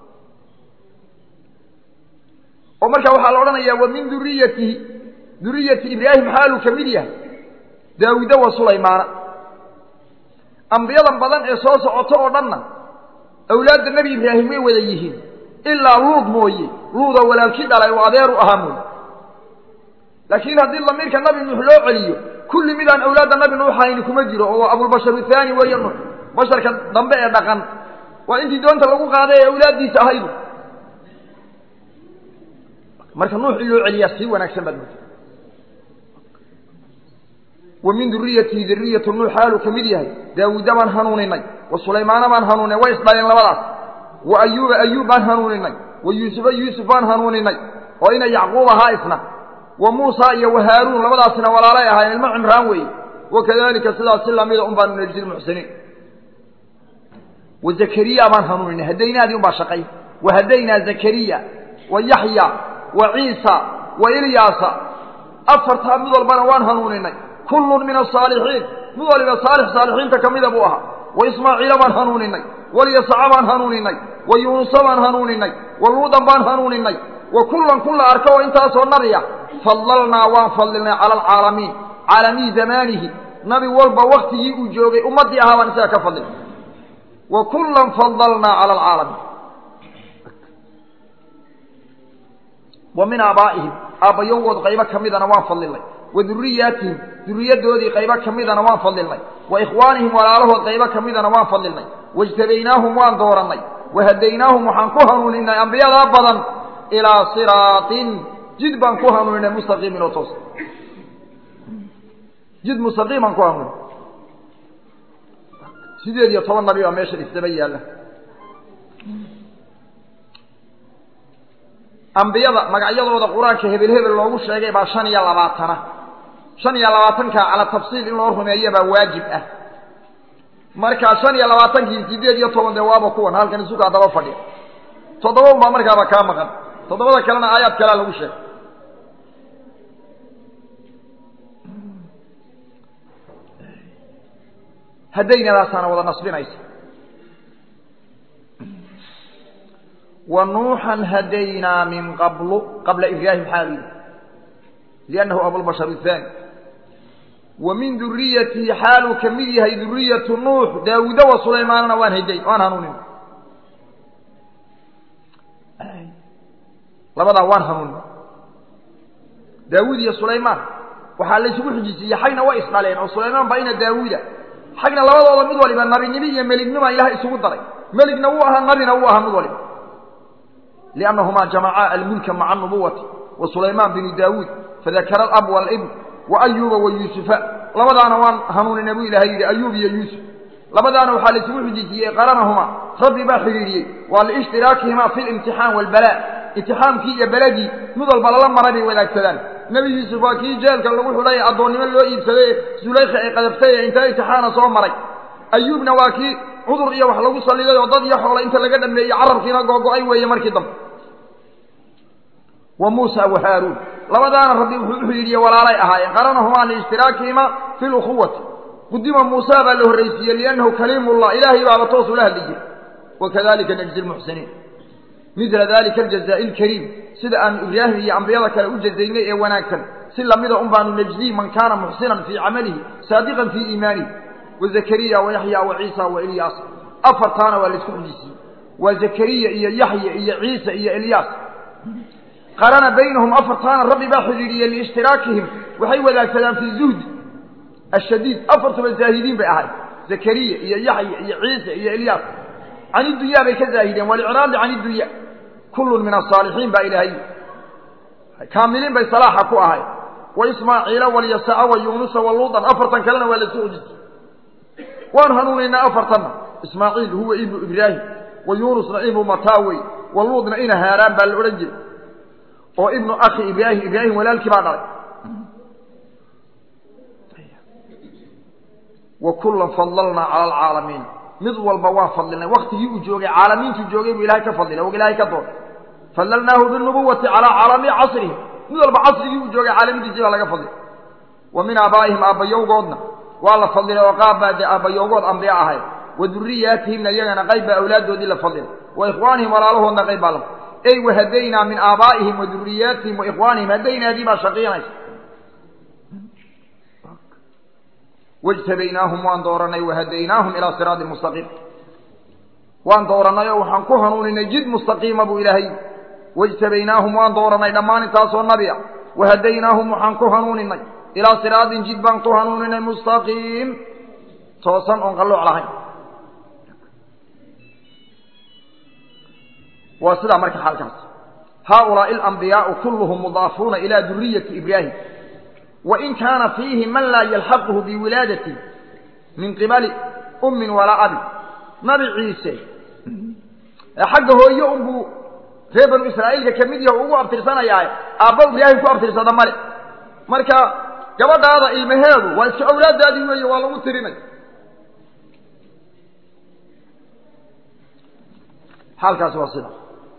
oo markaa waxaa la odhanayaa wa min duriyatihi duriyati ibraahim xaaluu ka mid yahay daawuuda wa sulaymaana ambiyadan badan ee soo socoto oo dhanna awlaadda nebi ibraahim way wada yihiin ilaa luud mooye luudoo walaalkii dhalay oo adeer u ahaa mooye laakiin haddii damiirka nabi nuux loo celiyo kulli midaan awlaadda nabi nuux hayni kuma jiro oo abulbashar thaani weeye nuux basharka dambe ee dhaqan waa intii doonta lagu qaaday ee awlaaddiisa ahaydu marka nuux in loo celiyaa sii wanaagsan baad moota wa min duriyatihi duriyatu nuux xaaluu ka mid yahay daawuuda baan hanuuninay wa sulaymaana baan hanuuninay way isdhaleen labadaas wa ayuuba ayuub baan hanuuninay wa yuusufa yuusuf baan hanuuninay oo ina yacquub ahaa isna wa muusa iyo wa haaruun labadaasina walaalay ahaayeen ilmo cimraan weeye wakadalika sidaas si lamida un baanu najzi lmuxsiniin wa zakariya baan hanuuninay hadaynaadii un baa shaqay wa hadaynaa zakariya wa yaxya wa ciisa wa ilyaasa afartaa mid walbana waan hanuuninay kullun min asaalixiin mid waliba saalix saalixiinta ka mida buu ahaa wa ismaaciila baan hanuuninay walyasaca baan hanuuninay wa yuunusa baan hanuuninay wa luudan baan hanuuninay wa kullan kulla arka oo intaasoo nabiya fadlalnaa waan fadlilnay cala alcaalamiin caalamii zamaanihi nabi walba waktigii uu joogay ummaddii ahaa baan isaga ka fadlilnay wa kullan fadlalnaa cala alcaalamiin wa min aabaa'ihim aabbayowgood qaybo ka midana waan fadlilnay wa duriyaatihim duriyadoodii qaybo ka midana waan fadilnay wa ikhwaanihim walaalahood qaybo ka midana waan fadilnay waijtabaynaahum waan doorannay wahadaynaahum waxaan ku hanuuninay ambiyadaa badan ilaa siraatin jid baan ku hanuuninay mustaqiimin oo toos jid mustaqiimaan ku hanuunin sideed iyo toban nabi baa meesha isdaba yaalla ambiyada magacyadooda qur-aanka hebel hebel loogu sheegay baa shan iyo labaatana shan iyo labaatanka cala tafsiil in loo rumeeyo baa waajib ah markaa shan iyo labaatankii sideed iyo toban dee waaba kuwan halkan isugaa daba fadhiya toddoba un baa markaaba kaa maqan toddobada kalena aayaad kalea lagu sheegay hadaynadaasaana wada nasbinaysa wa nuuxan hadaynaa min qablu qabla ibraahim xaalu yihi liannahu abulbashar athani wa min duriyatihi xaaluu ka mid yahay duriyatu nuux daawuuda wa sulaymaanana waan hadayn waan hanuunin labadaa waan hanuunin daawuud iyo sulaymaan waxaa laysugu xujisiiyey xagna way isdhaleen oo sulaymaan baa ina daawuuda xagna labadooda mid waliba nabinimo iyo melignima ilaah isugu daray meligna wuu ahaa nabina wuu ahaa mid waliba liannahumaa jamacaa almulka maca anubuwati wa sulaymaan binu daawuud fadakara alab walibn wa ayuuba wa yuusufa labadaana waan hanuunina buu ilahay yidhi ayuub iyo yuusuf labadaana waxaa laysugu xujisiiyey qaranahumaa rabbi baa xidhiidhiyey waa liishtiraakihima fi limtixaan waalbalaa imtixaankii iyo beladii mid walba lala maray bay wadaagsadaan nebi yuusuf waa kii jeelka lagu xidhay addoonnimo loo iibsaday sulaykhi ay qadabtay ee inta imtixaana soo maray ayuubna waa kii cudur iyo wax lagu salliday oo dad iyo xoola inta laga dhameeyey carabkiina googo-ay weeye markii dambe wa muusa wa haaruun labadaana rabbi wuxuu u xidhiidhiyey walaalay ahaayeen qaranahumaa liishtiraakihima fi lukhuwati qudima muusa baa la horraysiiyey liannahu kaliimullah ilaahay baaba toos ula hadli jiray wakadalika najzi lmuxsiniin midla dalika aljazaa'i alkariim sida aanu ibraahim iyo ambiyada kale u jazaynay ee wanaagsan si lamida un baanu najzii man kaana muxsinan fii camalihi saadiqan fii iimaanihi wa zakariya wa yaxya wa ciisa wa ilyaas afartaana waa laisku xujisiiyey waa zakariya iyo yaxya iyo ciisa iyo ilyaas qarana baynahum afartaana rabbi baa xidhiidhiyey liishtiraakihim waxay wadaagsadaan fi zuhdi ashadiid afartuba zaahidiin bay ahayd zakariya iyo yaxya iyo ciisa iyo ilyaas can idunyaa bay ka zaahideen walicraadi can iddunya kullun min asaalixiin baa ilaahay kaamiliin bay salaaxa ku ahay wa ismaaciila walyasaca wa yuunusa wa luudan afartan kalena waa lasoo ojisay waan hanuunaynaa afartanna ismaaciil huwa ibnu ibraahim wa yuunusna ibnu mataawey wa luudna ina haaraan baa la odhan jiray oo ibnu akhi ibraahim ibraahim walaalkii baa dhalay wa kullan fadlalnaa cala alcaalamiin mid walba waa fadlinay waktigii uu joogay caalamiintuu joogay buu ilahay ka fadlilay o ilahay ka doonay fadlalnaahu binubuwati calaa caalami casrihi mid walba casrigii uu joogay caalamidiisii baa laga fadlilay wa min aabaa'ihim aabbayowgoodna waa la fadlilay oo qaab baa dee aabbayowgood ambiye ahayd wa duriyaatihimna iyagana qayb baa awlaaddoodii la fadlilay wa ikhwaanihim walaalahoodna qayb baa la ey wahadaynaa min aabaa'ihim wa duriyaatihim wa ikhwaanihim hadaynaadii baa shaqiinaysa wajtabaynaahum waan dooranay wahadaynaahum ilaa siraadi mustaqiim waan doorannay oo waxaan ku hanuuninay jid mustaqiima buu ilaahay wajtabaynaahum waan dooranay dhammaan intaasoo nabi a wahadaynaahum waxaan ku hanuuninay ilaa siraadin jid baan ku hanuuninay mustaqiim toosan oon qallooc lahayn waa sidaa marka xaalkaas haaulaai alambiyaau kulluhum mudaafuuna ilaa duriyati ibraahim wain kaana fiihi man laa yalxaquhu biwilaadati min qibali ummin walaa abi nabi ciise xagga hooye unbuu reer banu israa'iilka ka mid yaho ugu abtirsanayaaye aabba ibraahim ku abtirsada male marka gabadhaada ilmaheedu waa iska awlaaddaadii weeye waa lagu tirinay xaalkaasi waa sida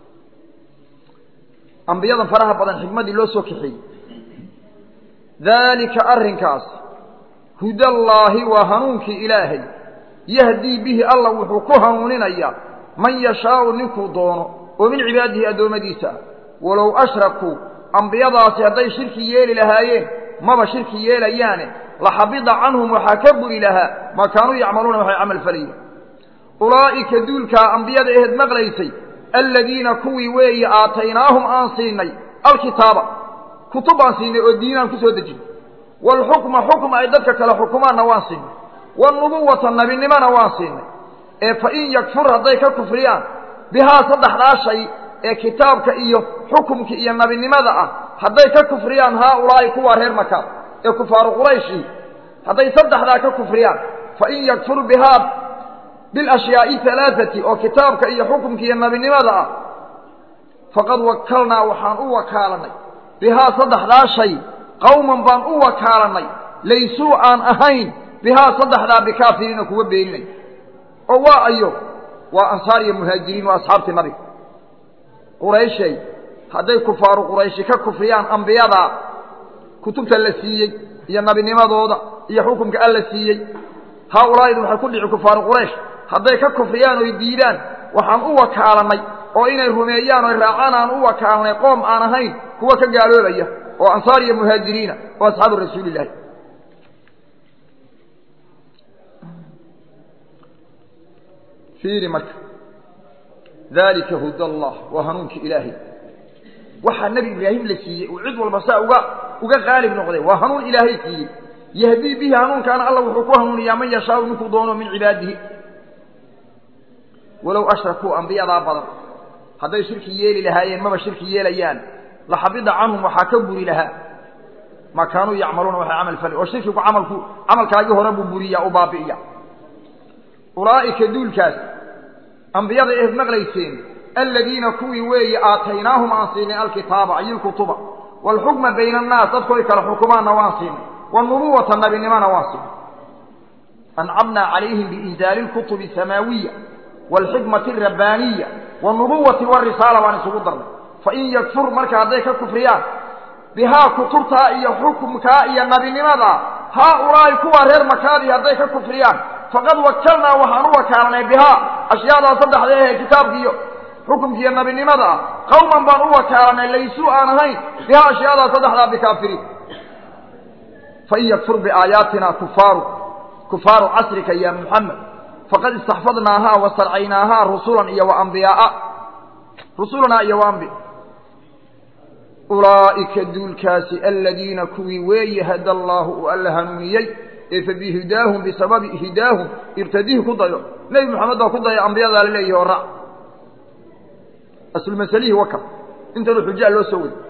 ambiyadan faraha badan xikmadii loo soo kaxeeyey daalika arrinkaas hudallaahi waa hanuunkii ilaahay yahdii bihi alla wuxuu ku hanuuninayaa man yashaau ninkuu doono oo min cibaadihi addoommadiisa ah walow ashrakuu ambiyadaasi hadday shirki yeeli lahaayeen maba shirki yeelayaane laxabida canhum waxaa ka buri lahaa maa kaanuu yacmaluuna waxay camal falayeen ulaa'ika duulkaa ambiyada aheed maqlaysay aladiina kuwii weeye aataynaahum aan siinay alkitaaba kutub baan siinay oo diinaan ku soo dejin waalxukma xukma ay dadka kale xukumaanna waan siinay wanubuwata nabinimona waan siinay ee fa in yakfur hadday ka kufriyaan bihaa saddexdaa shay ee kitaabka iyo xukumka iyo nabinimada ah hadday ka kufriyaan haaulaa'i kuwa reer maka ee kufaaru qurayshi hadday saddexdaa ka kufriyaan fain yakfur bihaa bilashyaai alaaati oo kitaabka iyo xukumka iyo nabinimada ah faqad wakalnaa waxaan u wakaalanay bihaa saddexdaa shay qawman baan u wakaalanay laysuu aan ahayn bihaa saddexdaa bikaafiriina kuwa beeninay oo waa ayo waa ansaar iyo muhaajiriin waa asxaabtii nabiga qurayshay hadday kufaaru qurayshi ka kufriyaan ambiyadaa kutubta la siiyey iyo nabinimadooda iyo xukumka alla siiyey haaulaa'ida waxay ku dhici kufaaru quraysh hadday ka kufriyaan oy diidaan waxaan u wakaalanay oo inay rumeeyaan oy raacaan aan u wakaalanay qoom aan ahayn kuwa ka gaaloobaya oo ansaar iyo muhaajiriina oo asxaabu rasuulillahi fiiri marka dalika huda allah waa hanuunka ilaahay waxaa nebi ibraahim la siiyey uu cid walba saa uga uga qaalib noqday waa hanuun ilaahay siiyey yahdii bihi hanuunkaana alla wuxuu ku hanuuniyaa man yashaau ninkuu doono min cibaadihi walow ashrakuu ambiyadaa badan hadday shirki yeeli lahaayeen maba shirki yeelayaan laxabida canhum waxaa ka buri lahaa maa kaanuu yacmaluuna waxay camal fali oo shirkigu camalku camalkaagii hore buu buriyaa u baabi'iya ulaa'ika duulkaas ambiyada eed maqlayseen aladiina kuwii weeye aataynaahum aan siinay alkitaaba ay ilkutuba waalxukma bayna annaas dadkooy kala xukumaanna waan siinay wanubuwata nabinimona waan siinay ancamnaa calayhim biinzaali lkutubi asamaawiya waalxikmati alrabbaaniya wanubuwati warisaala baan isugu darnay fain yakfur marka hadday ka kufriyaan bihaa kutubtaa iyo xukumkaa iyo nabinimadaa haaulaa'i kuwa reer makaadii hadday ka kufriyaan faqad wakalnaa waxaan u wakaalanay bihaa ashyaadaa saddexda ahee kitaabkiiyo xukumkiiyo nabinimada ah qawman baan u wakaalanay laysuu aan ahayn bihaa ashyaadaa saddexdaa bikaafiriin fain yakfur biaayaatina kufaaru kufaaru casrika ya muxamed faqad istaxfadnaahaa wastarcaynaahaa rusulan iyo waambiyaaa rusulanaa iyo waambi ulaa'ika duulkaasi aladiina kuwii weeye hada allaahu uu alla hanuuniyey ee fa bihidaahum bisababi hidaahum irtadihi ku dayo nebi moxamed baa ku daya ambiyadaa la leeyahi oo raac aslumashalihi waka intanu xujaa loo soo wadi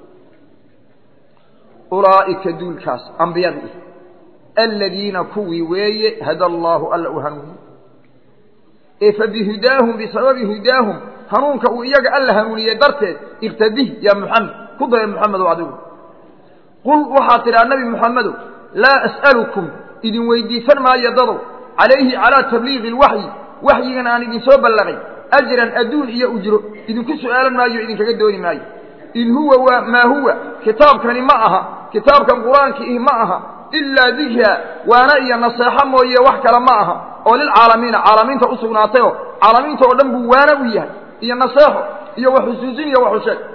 ulaa'ika duulkaas ambiyadii aladiina kuwii weeye hada allaahu alla uu hanuuniyey ee fa bihidaahum bisababi hidaahum hanuunka uu iyaga alla hanuuniyey darteed irtadih ya muxamed ku daya muxamedow adigu qul waxaad tidhaha nebi muxamedow laa as'alukum idin weydiisan maayo dadow calayhi calaa tabliiqi lwaxyi waxyigan aan idinsoo ballaqay ajran adduun iyo ujro idinku su'aalan maayo idinkaga dooni maayo in huwa waa maa huwa kitaabkani ma aha kitaabkan qur-aanki ih ma aha ilaa dikra waana iyo naseexo mooye wax kale ma aha oo lilcaalamiina caalamiinta u sugnaatayoo caalamiinta oo dhan buu waana u yahay iyo naseexo iyo wax xusuusin iyo wax usheeg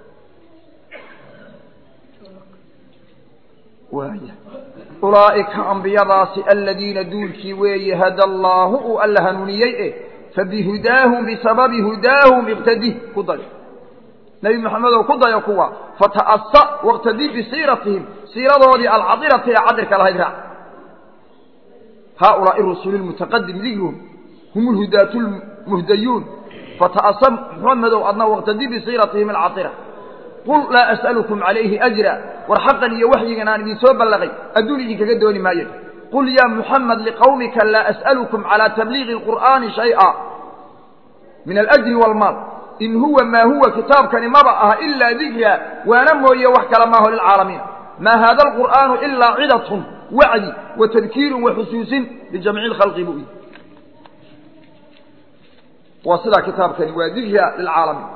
waaya ulaa'ika ambiyadaasi aladiina duulkii weeye hada allaahu uu alla hanuuniyey e fabihudaahum bisababi hudaahum iqtadih ku dayo nebi moxamedow ku dayo kuwa fata'asa waqtadi bisiiratihim siiradoodii alcadirati ee cadirka lahayd raac haaulaai rusuli lmutaqadim dikruhum hum lhudaatu lmuhdayuun fata'asa muxamedow adna waqtadi bisiiratihim alcadira qul laa as'alukum calayhi ajra war xaqan iyo waxyigan aan idinsoo ballaqay adduun idinkaga dooni maayo qul yaa muxamed liqawmika laa as'alukum calaa tabliiqi alqur'aani shay'a min alajri waalmaal in huwa maa huwa kitaabkani maba aha ilaa dikra waana mooye wax kala maaho lilcaalamiin maa haada alqur'aanu ilaa cidatun wacdi wa tadkiirun wa xusuusin lijamiici lkhalqi buu yidhi waa sidaa kitaabkani waa dikra lilcaalamiin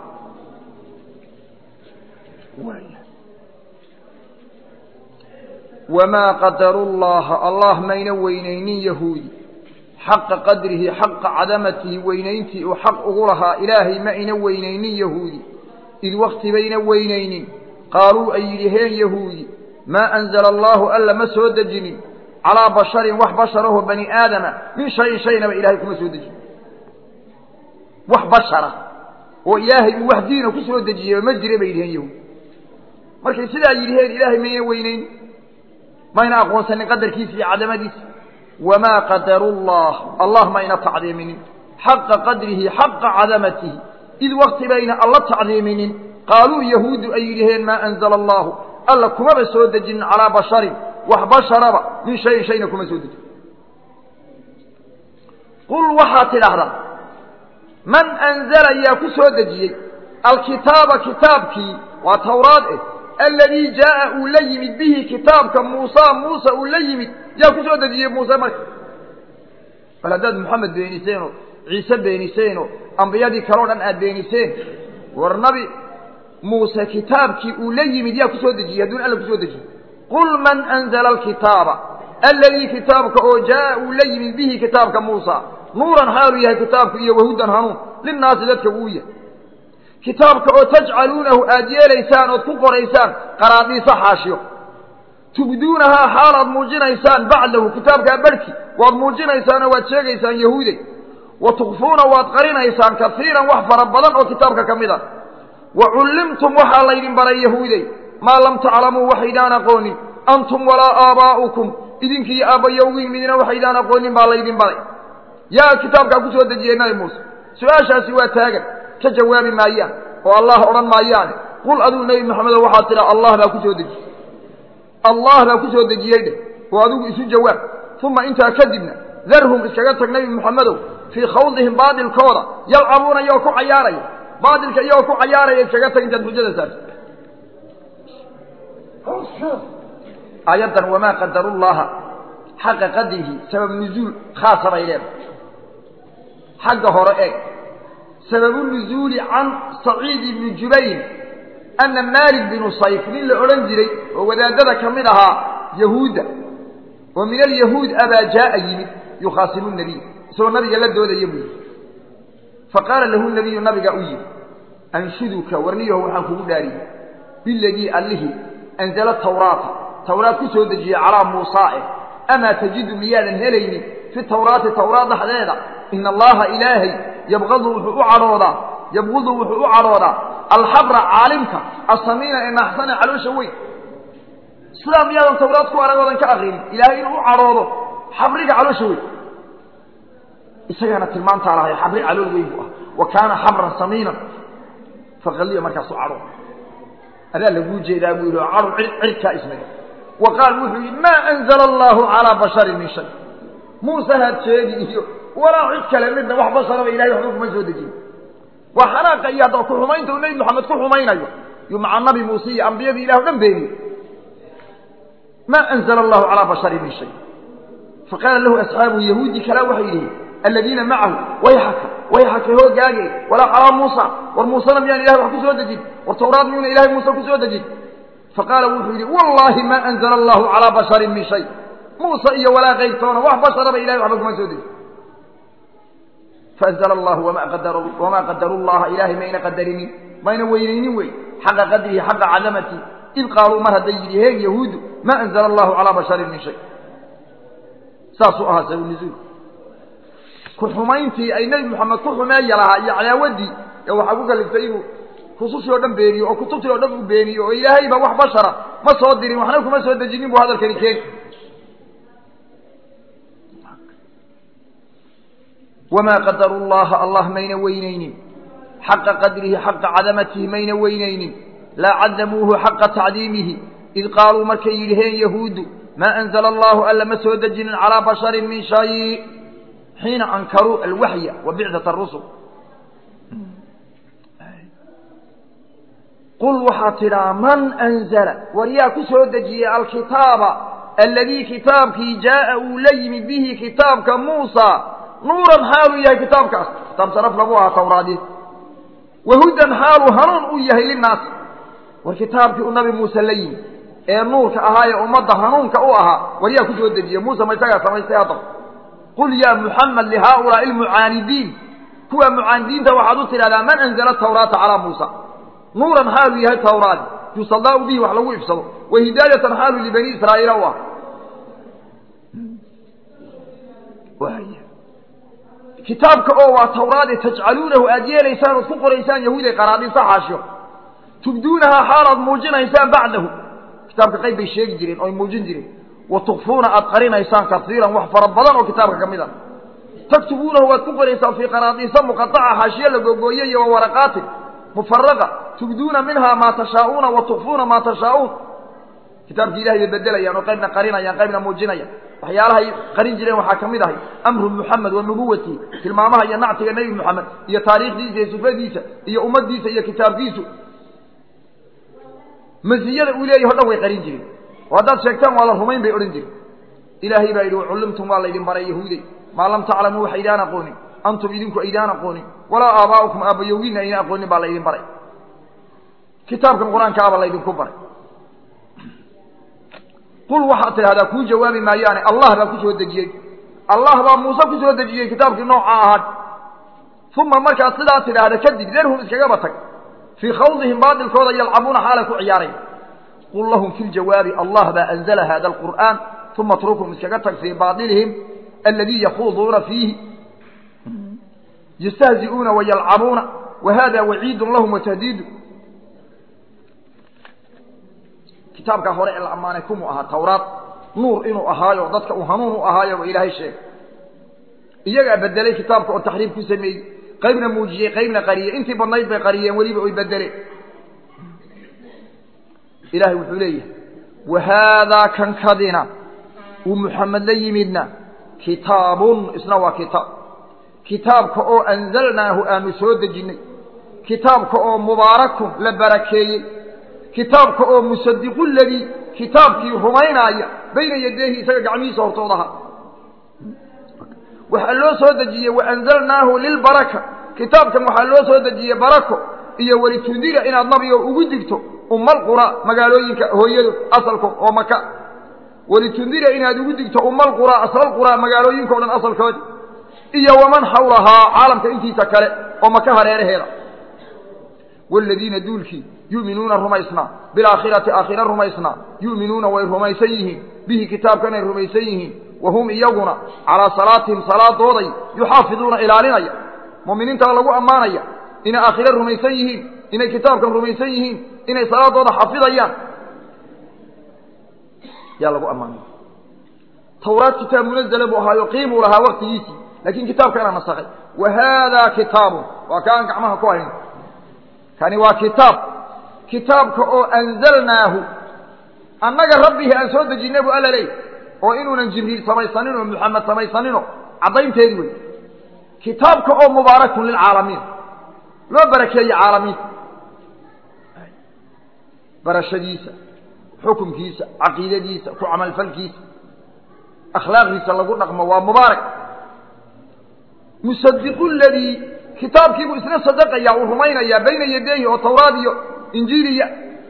wamaa qadaru llaha allah mayna weynaynin yahuudi xaqa qadrihi xaqa cadamatihi weynayntii uu xaq ugu lahaa ilaahay ma ayna weynaynin yahuudi id wakti bayna weynaynin qaaluu ay yidhaheen yahuudi maa anzala allaahu alla ma soo dejinin calaa basharin wax basharaho bani aadama min shayin shaynaba ilahay kuma soo dejin wax bashara oo ilaahay uu wax diina ku soo dejiyey ma jira bay yidhaheen yahuudi markay sidaa yidhaheen ilaahay mayna weynayn mayna aqoonsanin qadarkiisa iyo cadamadiisa wamaa qadaru llah allah mayna tacdiiminin xaqa qadrihi xaqa cadamatihi id wakti bayna alla tacdiiminin qaaluu yahuudu ay yidhaheen maa anzala allahu alla kumaba soo dejinin calaa basharin wax basharaba min shayin shayna kuma soo dejin qul waxaad tidhaahdaa man anzala yaa ku soo dejiyey alkitaaba kitaabkii waa tawraad eh aladii jaaa uu la yimid bihi kitaabka muusa muuse uu la yimid yaa ku soo dejiyey muuse marka bal haddaad moxamed beeniseen oo ciise beeniseen oo ambiyadii kaleo dhan aad beeniseen war nabi muuse kitaabkii uu la yimid yaa ku soo dejiyey hadduun alla kusoo dejiyey qul man anzala alkitaaba aladii kitaabka oo jaaa uu la yimid bihi kitaabka muusa nuuran xaaluu yahay kitaabku iyo wahudan hanuun linnaasi dadka uu yahay kitaabka oo tajcaluunahu aad yeelaysaan ood ku qoraysaan qaraadiisa xaashiyo tubduunahaa xaal aad muujinaysaan bacdahu kitaabkaa barhki waad muujinaysaan oo waad sheegaysaan yahuuday wa tukfuuna waad qarinaysaan kaiiran wax fara badan oo kitaabka ka mid a wa cullimtum waxaa laydin baray yahuuday maa lam taclamuu waxaydaan aqoonin antum walaa aabaa'ukum idinkiiyo aabbayowgiin midna waxaydaan aqoonin baa laydin baray yaa kitaabkaa ku soo dejiyey nabi muuse su-aashaasi waa taagan ka jawaabi maayaan oo allah odhan maayaane qul adigu nebi maxamedo waxaad tidhaa allah baa ku soo dejiyey allah baa ku soo dejiyey dheh oo adigu isu jawaab uma intaa kadibna darhum iskaga tag nebi moxamedow fii khawdihim baadilkooda yalcabuuna iyagoo ku cayaaraya baadilka iyagoo ku cayaaraya iskaga tag intaad xujada saarto aayaddan wamaa qadaru llaha xaqa qadrihi sabab nuzuul khaasa bay leedahay xagga hore eeg sababu nuzuuli can saciid ibni jubayr ana maalik binu sayf nin la odhan jiray oo wadaadada ka mid ahaa yahuudda oo min alyahuud abaa jaaa yimid yukhaasimu nabiy isagoo nabiga la doodaya buu yidhi faqaala lahu nabiyu nabiga u yidhi anshuduka warniyaho waxaan kugu dhaariyey biladii allihii anzala tawraata tawraad ku soo dejiyey calaa muusaa eh amaa tajidu miyaadan helaynin fi tawraati tawraad dhexdeeda ina allaha ilaahay yabqadu wuxuu u cadhoodaa yabqudu wuxuu u cadhoodaa alxabra caalimka asamiina ee naaxsane caloosha weyn sidaa miyaadan tawraad ku aragoodan ka aqrinin ilaahay inuu u cadhoodo xabriga caloosha weyn isagaana tilmaantaa lahay xabri calool weyn buu ah wa kaana xabran samiinan faqaliya markaasu cadho adaa laguu jeedaa buu yidhi oo cadho cirkaa ismaya wa qaal wuxuu yidhi maa anzala allaahu calaa basharin min shay muuse haad sheegi iyo walaa cid kale midna wax basharaba ilahay waxba kuma soo dejin waa xanaaqa iyo hadda ku xumaynta uu nebi moxamed ku xumaynayo yuu maca nabi muuse iyo ambiyadii ilah o dhan beeniye maa anzala allahu calaa basharin min shay faqaala lahu asxaabuhu yahuudi kalaa waxay yidhihin aladiina macahu wayxaka wayxaka hoogaage walaa calaa muusa war muusena miyaan ilahay wax ku soo dejin war tawraad miyuuna ilahay muuse ku soo dejin faqaala wuxuu yidhi wallaahi maa anzala allahu calaa basharin min shay muuse iyo walaa kayrtoona wax basharaba ilahay waxba kuma soo dejin faanzla allahu wamaa qadaru llaha ilaahay mayna qadarinin mayna weynaynin wey xaqa qadrihi xaqa cadamati id qaaluu mar hadday yidhiheen yahuudu maa anzala allahu calaa basharin min shay saasuu ahaa sabu nuzuul ku xumayntii ay nebi moxamed ku xumeeya lahaa iyo cadaawaddii ee waxaa ku kaliftay inuu rusushii o dhan beeniyo oo kutubtii o dhan uu beeniyo oo ilaahayba wax bashara ma soo dirin waxna kuma soo dejinin buu hadalkani keeni wamaa qadaru llaha allah mayna weynaynin xaqa qadrihi xaqa cadamatihi mayna weynaynin laa cadamuuhu xaqa tacdiimihi id qaaluu markay yidhaheen yahuudu maa anzala allahu alla ma soo dejinin calaa basharin min shay xiina ankaruu alwaxya wa bicdat arusul qul waxaad tidhaa man anzala war yaa ku soo dejiyey alkitaaba aladii kitaabkii jaaa uu la yimid bihi kitaabka muusa nuuran xaaluu yahay kitaabkaas kitaab sharaf lagu ahaa tawraadii wahudan xaaluu hanuun u yahay linaas war kitaabkii uu nabi muuse la yimid ee nuurka ahaa ee ummadda hanuunka u ahaa war yaa ku soo dejiye muuse ma isagaa samaystay haddaba qul yaa muxamed lihaaulaai almucaanidiin kuwa mucaanidiinta waxaad u tidhahdaa man anzala tawraata calaa muusa nuuran xaaluu yahay tawraadi yusaldaau bihi wax lagu ifsado wa hidaayatan xaaluu libani israa'iila u ah kitaabka oo waa tawraade tajcaluunahu aad yeelaysaan ood ku qoraysaan yahuuday qaraadiisa xaashiyo tubduunahaa xaalaad muujinaysaan bacdahu kitaabka qayb bay sheegi jireen oy muujin jireen wa tukfuuna aad qarinaysaan kasiiran wax fara badan oo kitaabka ka mid a taktubuunahu waad ku qoraysaan fii qanaadiisa muqaaca xaashiye la googooye iyo wawaraqaatin mufaraqa tubduuna minhaa maa tashaa'uuna wa tukfuuna maa tashaa'uun kitaabki ilahay bay bedelayaan oo qaybna qarinayaan qaybna muujinayaan waxyaalahay qarin jireen waxaa ka mid ahay amru muxamed wa nubuwatihi tilmaamaha iyo nactiga nebi moxamed iyo taariikhdiisa iyo sifadiisa iyo ummaddiisa iyo kitaabkiisu masiyada uu leeyahy o dhan way qarin jireen oo haddaad sheegtaan waa la rumayn bay odhan jireen ilaahay baa yidhi wacullimtum waa laydin baray yahuuday maa lam taclamuu wax aydaan aqoonin antum idinku aydaan aqoonin walaa aabaa'ukum aabbayowgiina aydan aqoonin baa laydin baray kitaabkan qur-aanka aba laydinku baray qul waxaad tidhahdaa kuu jawaabi maayaane allah baa ku soo dejiyey allah baa muuse ku soo dejiyey kitaabkii nooca ahaad uma markaad sidaa tidhaahda kadib derhum iskagaba tag fii khawdihim baadilkooda yalcabuuna xaalay ku ciyaarayn qul lahum fi ljawaabi allah baa anzala hada alqur'aan uma atrukhum iskaga tag fii baailihim aladii yakhuuduuna fiihi yastahzi'uuna wayalcabuuna wa hada waciidun lahum watahdiidu kitaabkaa hore ee la ammaanay kumuu ahaa tawraad nuur inuu ahaayo dadka uu hanuun u ahaayo ba ilaahay sheegay iyagaa bedelay kitaabka oo taxriif ku sameeyey qaybna muujiyey qaybna qariyey intii badnayd bay qariyeen weliba oy bedeleen ilaahay wuxuu leeyahay wa haadaa kankadina uu muxamed la yimidna kitaabun isna waa kitaab kitaabka oo anzalnaahu aanu soo dejinnay kitaabka oo mubaarakun la barakeeyey kitaabka oo musadiqu ladii kitaabkii rumaynaaya bayna yadeehi isaga gacmihiisa hortoodaha waxaa loo soo dejiyey waanzalnaahu lilbaraka kitaabkan waxaa loo soo dejiyey barako iyo welitundira inaad nabiga ugu digto umalqura magaalooyinka hooyadood asalkood oo maka welitundira inaad ugu digto umalqura aslalqura magaalooyinka o dhan asalkoodi iyo waman xawlahaa caalamka intiisa kale oo maka hareeraheeda wladiina duulkii yuminuuna rumaysnaa bilaakhirati aakhira rumaysnaa yu'minuuna way rumaysan yihiin bihi kitaabkanay rumaysan yihiin wa hum iyaguna calaa salaatihim salaadooday yuxaafiduuna ilaalinaya mu'miniintaa lagu ammaanaya inay aakhire rumaysan yihiin inay kitaabkan rumaysan yihiin inay salaadooda xafidayaan yaa lagu ammaanaya tawraad kitaab munazala buu ahaayo qiimuu lahaa waktigiisii laakiin kitaabkana nasakhay wa haadaa kitaabun waa ka aan gacmaha ku hayn kani waa kitaab kitaabka oo anzalnaahu annaga rabbihii aan soo dejinay buu alla leey oo inuunan jibriil samaysanin oo muxamed samaysanino caddaynteedi wey kitaabka oo mubaarakun lilcaalamiin loo barakeeye caalamiinta barashadiisa xukunkiisa caqiidadiisa ku camalfalkiisa akhlaaqdiisa lagu dhaqmo waa mubaarak musadiqu ladii kitaabkiibuu isna sadaqaya uu rumaynayaa bayna yadeehi oo tawraad iyo injiiliya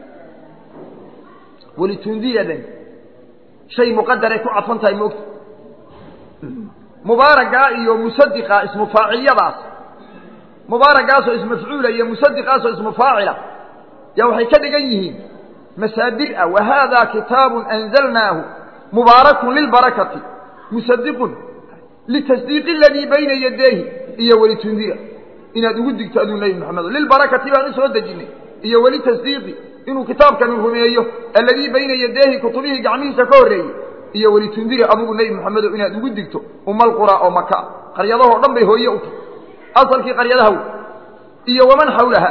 welitundiyadan shay muqadaray ku cadfan tahay moogta mubaaragaa iyo musadiqaa ismu faaciliyadaas mubaaragaasoo ismafcuula iyo musadiqaasoo ismu faacila yaa waxay ka dhigan yihiin masaadir ah wa haadaa kitaabun anzalnaahu mubaarakun lilbarakati musadiqun litasdiiqi aladii bayna yadeehi iyo welitundira inaad ugu digto aduu nebi moxamedo lilbarakati baan u soo dejinnay iyo weli tasdiiqi inuu kitaabkani rumeeyo alladii bayna yadeehi kutubihii gacmihiisa ka horreeyey iyo welitundira adugu nebi moxamedo inaad ugu digto umalqura oo maka qaryadahoo dhan bay hooye u tahy asalkii qaryadaha wey iyo waman xawlaha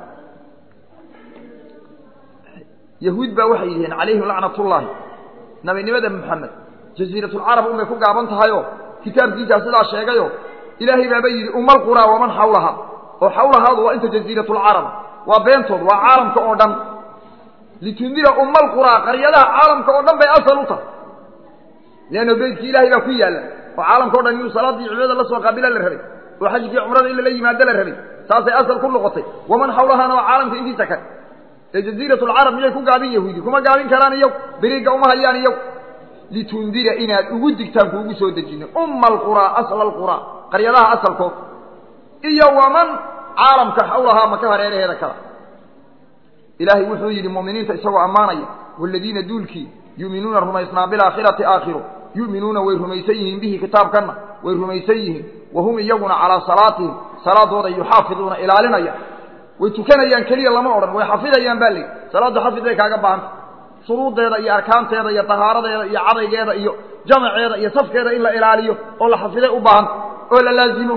yahuud baa waxay yidhaheen calayhim lacnatullaahi nabinimada moxamed jasiiratulcarab unbay ku gaaban tahayoo kitaabkiisaa sidaa sheegayo ilaahay baaba yidhi umalqura waman xawlaha oo xawlahaadu waa inta jasiiratulcarab waa beentood waa caalamka oo dhan litundira umalqura qaryadaha caalamka oo dhan bay asal u tahay leanno beydkii ilaahay baa ku yaalla oo caalamka o dhan inuu salaaddii cibaadada la soo qaabila la rabay oo xajkii cumrada in lala yimaado la rabay saasay asal ku noqotay waman xawlahana waa caalamka intiisa kale ee jasiiratulcarab miyay ku gaabin yahuudi kuma gaabin karaan iyagu beriga uma hayaan iyagu litundira inaad ugu digtaan kuugu soo dejinay umma alquraa asla alquraa qaryadaha asalkood iyo waman caalamka xawlahaa maka hareeraheeda kala ilaahay wuxuu yidhi mu'miniinta isagoo ammaanaya waaladiina duulkii yu'minuuna rumaysnaa bilaakhirati aakhiro yu'minuuna way rumaysan yihiin bihi kitaabkanna way rumaysan yihiin wa hum iyaguna calaa salaatihim salaadooda yuxaafiduuna ilaalinaya way tukanayaan keliya lama odhan way xafidayaan baa layidhi salaaddu xafid bay kaaga baahanta shuruuddeeda iyo arkaanteeda iyo tahaaradeeda iyo cadaygeeda iyo jamaceeda iyo safkeeda in la ilaaliyo oo la xafiday u baahan oo la laazimo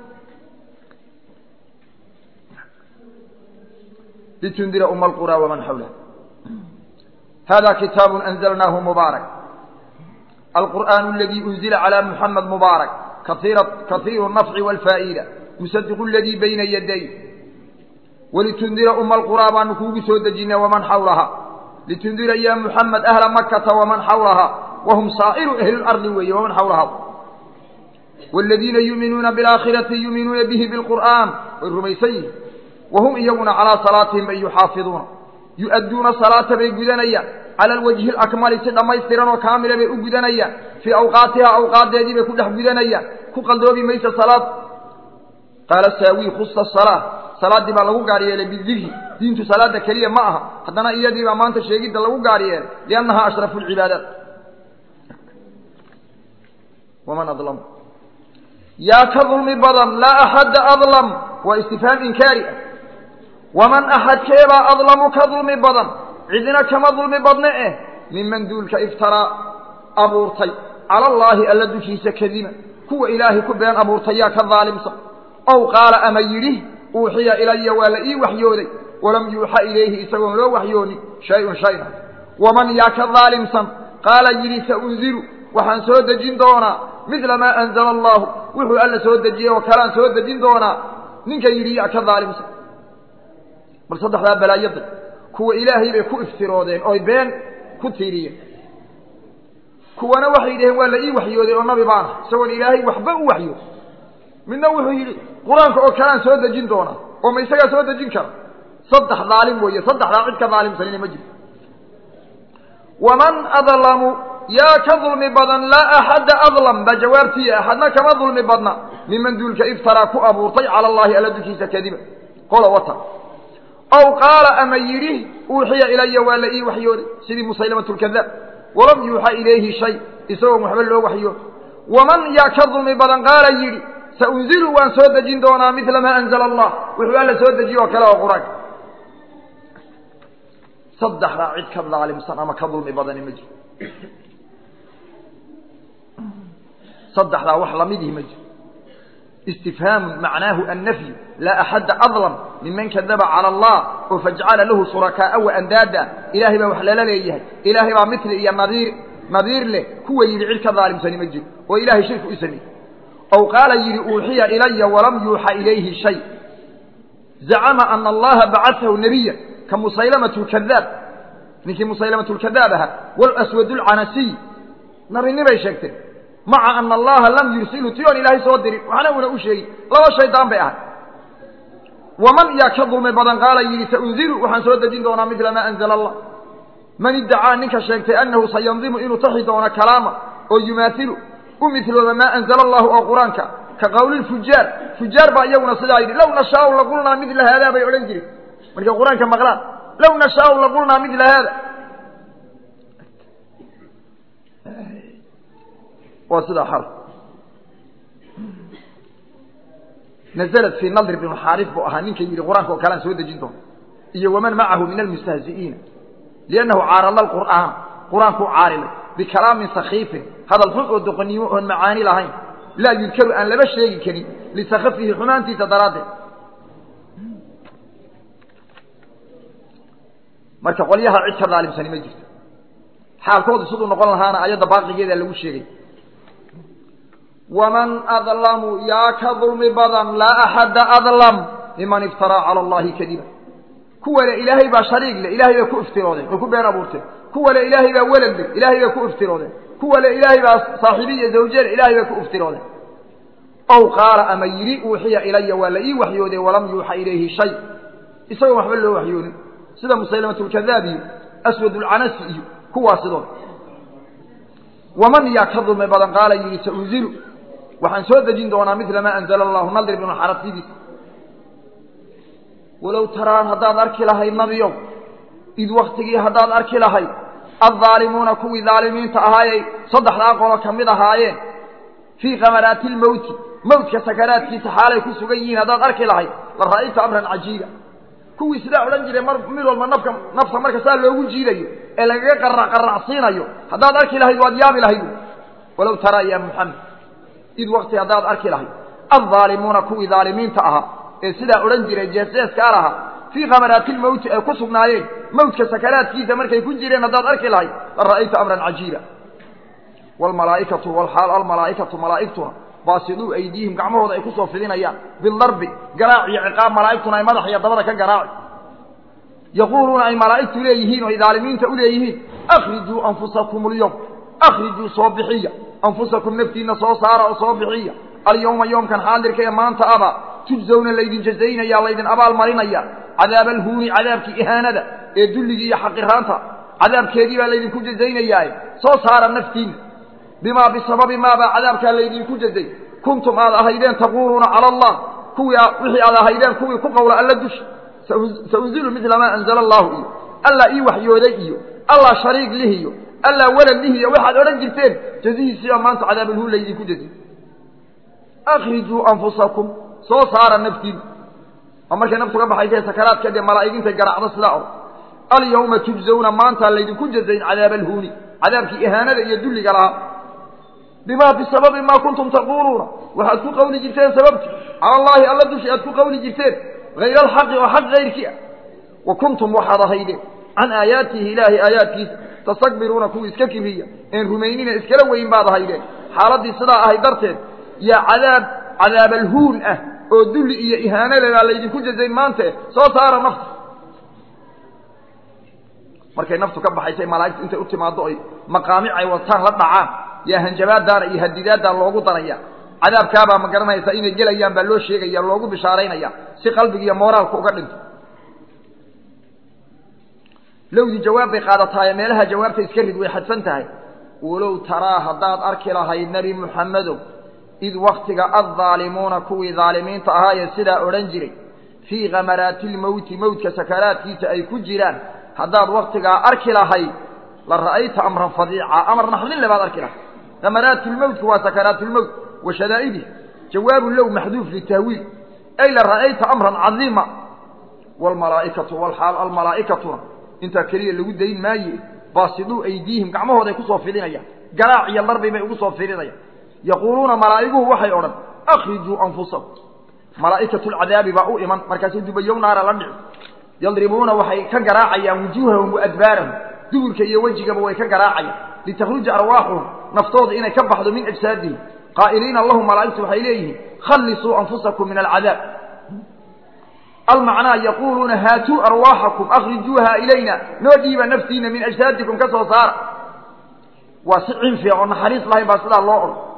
litundira uma alqura waman xawlaha hada kitaabu anzalnaahu mubaarak alqur'aan aladii unzila calى muxamed mubaarak kaiiru nafci wاlfaa'ida musadiqu aladii bayna yaday walitundira uma alquraa baanu kuugu soo dejinay waman xawlaha litundira ya muxamed ahla makata waman xawlaha wahum saa'iru ahli lardi weeye waman xawlaha wاladiina yuuminuuna biاlaakhirati yuuminuuna bihi biاlqur'aan way rumaysan yihin wahum iyaguna calaa salaatihim ay yuxaafiduuna yu-adduuna salaata bay gudanayaan cala alwajhi alakmali si dhammaystiran oo kaamila bay u gudanayaan fii awqaatiha awqaadeedii bay ku dhex gudanayaan ku qaldoobi maysa salaad qaala saawi khusa salaa salaaddii baa lagu gaar yeelay bidikri diintu salaada keliya ma aha haddana iyadii baa maanta sheegidda lagu gaar yeelay liannaha ashrafu lcibaadaat waman adlam yaa ka dulmi badan laa axadda adlam waa istifhaam inkaari ah waman axadkeebaa adlamu ka dulmi badan cidina kama dulmi badne eh miman duulka iftaraa abuurtay cala allaahi alla dushiisa kadima kuwa ilaahay ku been abuurtay yaa ka daalimsan ow qaala ama yidhi uuxiya ilaya waa la ii waxyooday walam yuuxa ilayhi isagoon loo waxyoonin shay-un shayna waman yaa ka daalimsan qaala yidhi saunzilu waxaan soo dejin doonaa midla maa anzala allaahu wuxuu alla soo dejiyey oo kaleaan soo dejin doonaa ninka yidhi yaa ka daalimsan bal saddexdaa balaayada kuwa ilaahay bay ku iftiroodeen oy been ku tiiriyeen kuwana waxay yidhaheen waa la ii waxyooday oo nabi baana isagoon ilaahay waxba u waxyood midna wuxuu yidhi qur-aanka oo kaleaan soo dejin doonaa oo ma isagaa soo dejin kara saddex daalim weeye saddexdaa cid ka daalimsanina ma jirto waman adlamu yaa ka dulmi badan laa axadda adlam baa jawaabtiiya axadna kama dulmi badna miman duulka iftaraa ku abuurtay cala allaahi alla dushiisa kadiba qola wata ow qaala ama yidhi uuxiya ilaya waa la ii waxyooday sidii musaylamat lkadaab walam yuuxa ilayhi shay isagoon waxba loo waxyood waman yaa ka dulmi badan qaala yidhi saunzilu waan soo dejin doonaa midla maa anzala allah wuxuu alla soo dejiye oo kale oo qur-aanka saddexdaa cid ka daalimsan ama ka dulmi badani ma jiro saddexdaa wax lamidihi ma jiro istifhaamu macnaahu annafyu laa axadda adlam miman kadaba cala allah oo fajcala lahu shurakaaa wa andaada ilaahay baa wax lala leeyahay ilaahay baa mitli iyo nadiir nadiir leh kuwa yidhi cid ka daalimsani ma jiro oo ilaahay shirki u sameeyey ow qaala yidhi uuxiya ilaya walam yuuxa ilayhi shay zacama ana allaha bacatahu nebiya ka musaylamat lkadaab ninkii musaylamat lkadaab ahaa walaswad lcanasiy nabinibay sheegteen maca ana allaha lam yursilu ti oon ilaahay soo dirin waxna una u sheegin laba shaydaan bay ahay waman yaa ka dulmi badan qaala yidhi saunzilu waxaan soo dejin doonaa midla maa anzala allah man iddacaa ninka sheegtay annahu sayandimu inuu taxi doono kalaama oo yumaailu u milooba maa anzala allahu oo qur-aanka ka qowli fujaar fujaar baa iyaguna sidaa yidhi low nashaau laqulnaa midla haadaa bay odhan jireen markay qur-aanka maqlaan low nashaau laqulnaa midla haada waa sidaa xal naزlat fii nadr bn xaarif buu ahaa ninka yidhi qur-aanka oo kalean soo dejin doona iyo waman macahu min almustahzi'iina liannahu caarala qur'aan qur-aankuu caarilay bikalaamin sakiifin hadal xun oo doqonnimo oon macaani lahayn laa yudkaru aan laba sheegi karin lisakafihi xumaantiisa daraaddeed marka qolyaha cid ka daalimsani ma jirto xaalkoodu siduu noqon lahaana ayadda baaqigeeda lagu sheegay waman adlamu yaa ka dulmi badan laa axadda adlam miman iftaraa cala allahi kadiba kuwa le ilaahay baa shariig leh ilaahay bay ku iftiroodeen oo ku been abuurteen kuwa le ilaahay baa welad leh ilaahay bay ku iftiroodeen kuwa le ilaahay baa saaxiibiya zawjele ilaahay bay ku iftiroodeen ow qaala ama yidhi uuxiya ilaya waa la ii waxyooday walam yuuxa ilayhi shay isagoon waxba loo waxyoonin sida musaylamat lkadaab iyo aswad lcanasi iyo kuwaa sidooda waman yaa ka dulmi badan qaala yidhi saunzilu waxaan soo dejin doonaa midla maa anzala allahu nadir bnu xarasidiis walow taraan haddaad arki lahayd nabiyow id waktigii haddaad arki lahayd addaalimuuna kuwii daalimiinta ahaayey saddexdaa qolo ka mid ahaayeen fii kamaraati lmowti mowtka sakaraadkiisa xaalay ku sugan yihiin haddaad arki lahayd la ra'ayta amran cajiiba kuwii sidaa odhan jiray mar mid walba nafka nafta marka saa loogu jiidayo ee lagaga qarac qaracsiinayo haddaad arki lahayd waad yaabi lahayd walow taraa ya muxamed id wakti haddaad arki lahayd addaalimuuna kuwii daalimiinta ahaa ee sidaa odhan jiray jeesjeeskaa lahaa fii khamaraati lmowti ay ku sugnaayeen mawtka sakaraadkiisa markay ku jireen haddaad arki lahayd la ra'ayta amran cajiiba waalmalaa'ikatu walxaal almalaa'ikatu malaa'igtuna baasiduu aydiihim gacmahooda ay kusoo fidinayaan bidarbi garaac iyo ciqaab malaa'igtuna ay madax iyo dabada ka garaaci yaquuluuna ay malaa'igtu leeyihiin oo ay daalimiinta u leeyihiin akhrijuu anfusakum alyowm akhrijuu soo bixiya anfusakum naftiinna soo saara oo soo bixiya alyowma yoomkan xaadirka ee maanta aba tujzawna laydin jazaynaya laydin abaal marinaya cadaaba alhuuni cadaabkii ihaanada ee dulligii iyo xaqiraanta cadaabkeedii baa laydinku jazaynayaaye soo saara naftiinna bimaa bisababi maabaa cadaabkaa laydinku jazay kuntum aad ahaydeen taquuluuna cala allah kuwii wixii aad ahaydeen kuwii ku qowla alla dusha saunzilu midla maa anzala allahu iyo allah ii waxyooday iyo allah shariig lih iyo allah walad lih iyo waxaad odhan jirteen jazihiisiibaa maanta cadaabulhuun laydinku jazay akhrijuu anfusakum soo saara naftiina oo markay naftu ka baxaysa sakaraadka dee malaa'igintay garaacdo sidaa or alyawma tujzawna maanta laydinku jazayn cadaaba alhuuni cadaabkii ihaanada iyo dulliga lahaa bimaa bisababi maa kuntum taquuluuna waxaad ku qawli jirteen sababti cala allaahi alla dushi aad ku qawli jirteen hayra alxaqi oo xaq hayrkii ah wa kuntum waxaad ahaydeen can aayaatihi ilaahay aayaadkiisa tastakbiruuna kuwii iska kibriya een rumaynina iskala weyn baad ahaydeen xaaladdii sidaa ahay darteed yaa cadaab cadaabalhuun ah oo dulli iyo ihaanaledaa laydinku jazayn maante soo saara nafta markay naftu ka baxaysay malaa'igtu intay u timaaddo oy maqaamic ay wataan la dhacaan yaa hanjabaadaana iyo hadidaaddaa loogu daraya cadaabkaabaa ma garanaysa inay gelayaan baa loo sheegaya loogu bishaaraynaya si qalbiga iyo mooraalka uga dhinto lowdii jawaab bay qaadataaye meelaha jawaabta iska rid way xadfan tahay walow taraa haddaad arki lahayd nebi muxammedow id waktiga addaalimuuna kuwii daalimiinta ahaayee sidaa odhan jiray fii khamaraati lmowti mowtka sakaraadkiisa ay ku jiraan haddaad waktigaa arki lahayd la ra'ayta amran fadiica amar naxdinle baad arki lahayd khamaraatu lmowtku waa sakaraatu lmowt wa shadaa'idih jawaabu low maxduuf litahwiil ay la ra'ayta amran cadiima waalmalaa'ikatu walxaal almalaa'ikatuna intaa keliya lagu dayn maaye baasiduu aydiihim gacmahooday kusoo fidinayaan garaac iyo darbi bay ugu soo fidinayaan yaquuluuna malaa'iguhu waxay odhan akhrijuu anfusakum malaa'ikatu lcadaabi baa u iman markaasuu dubayow naara la dhici yadribuuna waxay ka garaacayaan wujuuhahum wa adbaarahum duburka iyo wejigaba way ka garaacayaan litakhruja arwaaxuhum naftooda inay ka baxdo min ajsaadihim qaa'iliina lahum malaa'igtu waxay leeyihiin khallisuu anfusakum min alcadaab almacnaa yaquuluuna haatuu arwaaxakum akhrijuuha ilayna noo dhiiba naftiina min ajsaadikum ka soo saara waa si cinfiya oo naxariis lahayn baa sidaa loo odhan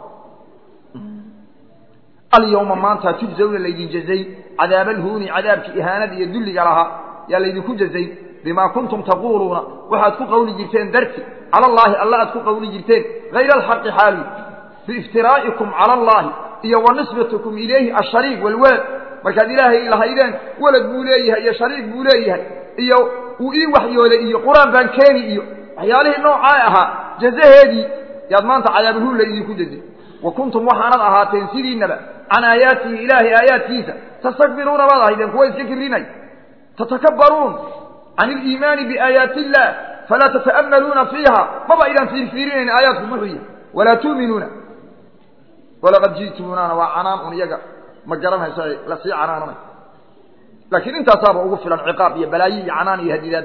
alyawma maanta tujzawna laydin jazayn cadaaba alhuuni cadaabkii ihaanada iyo dulliga lahaa yaa laydinku jazayn bimaa kuntum taquuluuna waxaad ku qawli jirteen darti cala allaahi alla aad ku qawli jirteen hayra alxaqi xaali biiftiraa'ikum cala allaahi iyo wa nisbatukum ilayhi ashariik walwalad markaad ilaahay lahaydeen walad buu leeyahay iyo shariik buu leeyahay iyo uu ii waxyooday iyo qur-aan baan keeni iyo waxyaalihii noocaa ahaa jazaheedii yaad maanta cadaabulhuun laydinku jazay wa kuntum waxaanad ahaateen sidiinaba can aayaatihi ilaahay aayaadkiisa tastakbiruuna baad ahaydeen kuwa iska kibrinay tatakabbaruun can iliimaani biaayaati illaah falaa tata'ammaluuna fiiha maba idaan fiirfiirinayn aayaadku muxuu yahay walaa tu'minuuna walaqad ji'tumuunana waa canaan un iyaga ma garanayso lasii canaananay laakiin intaasaaba ugu filan ciqaab iyo balaayo iyo canaan iyo hadidaad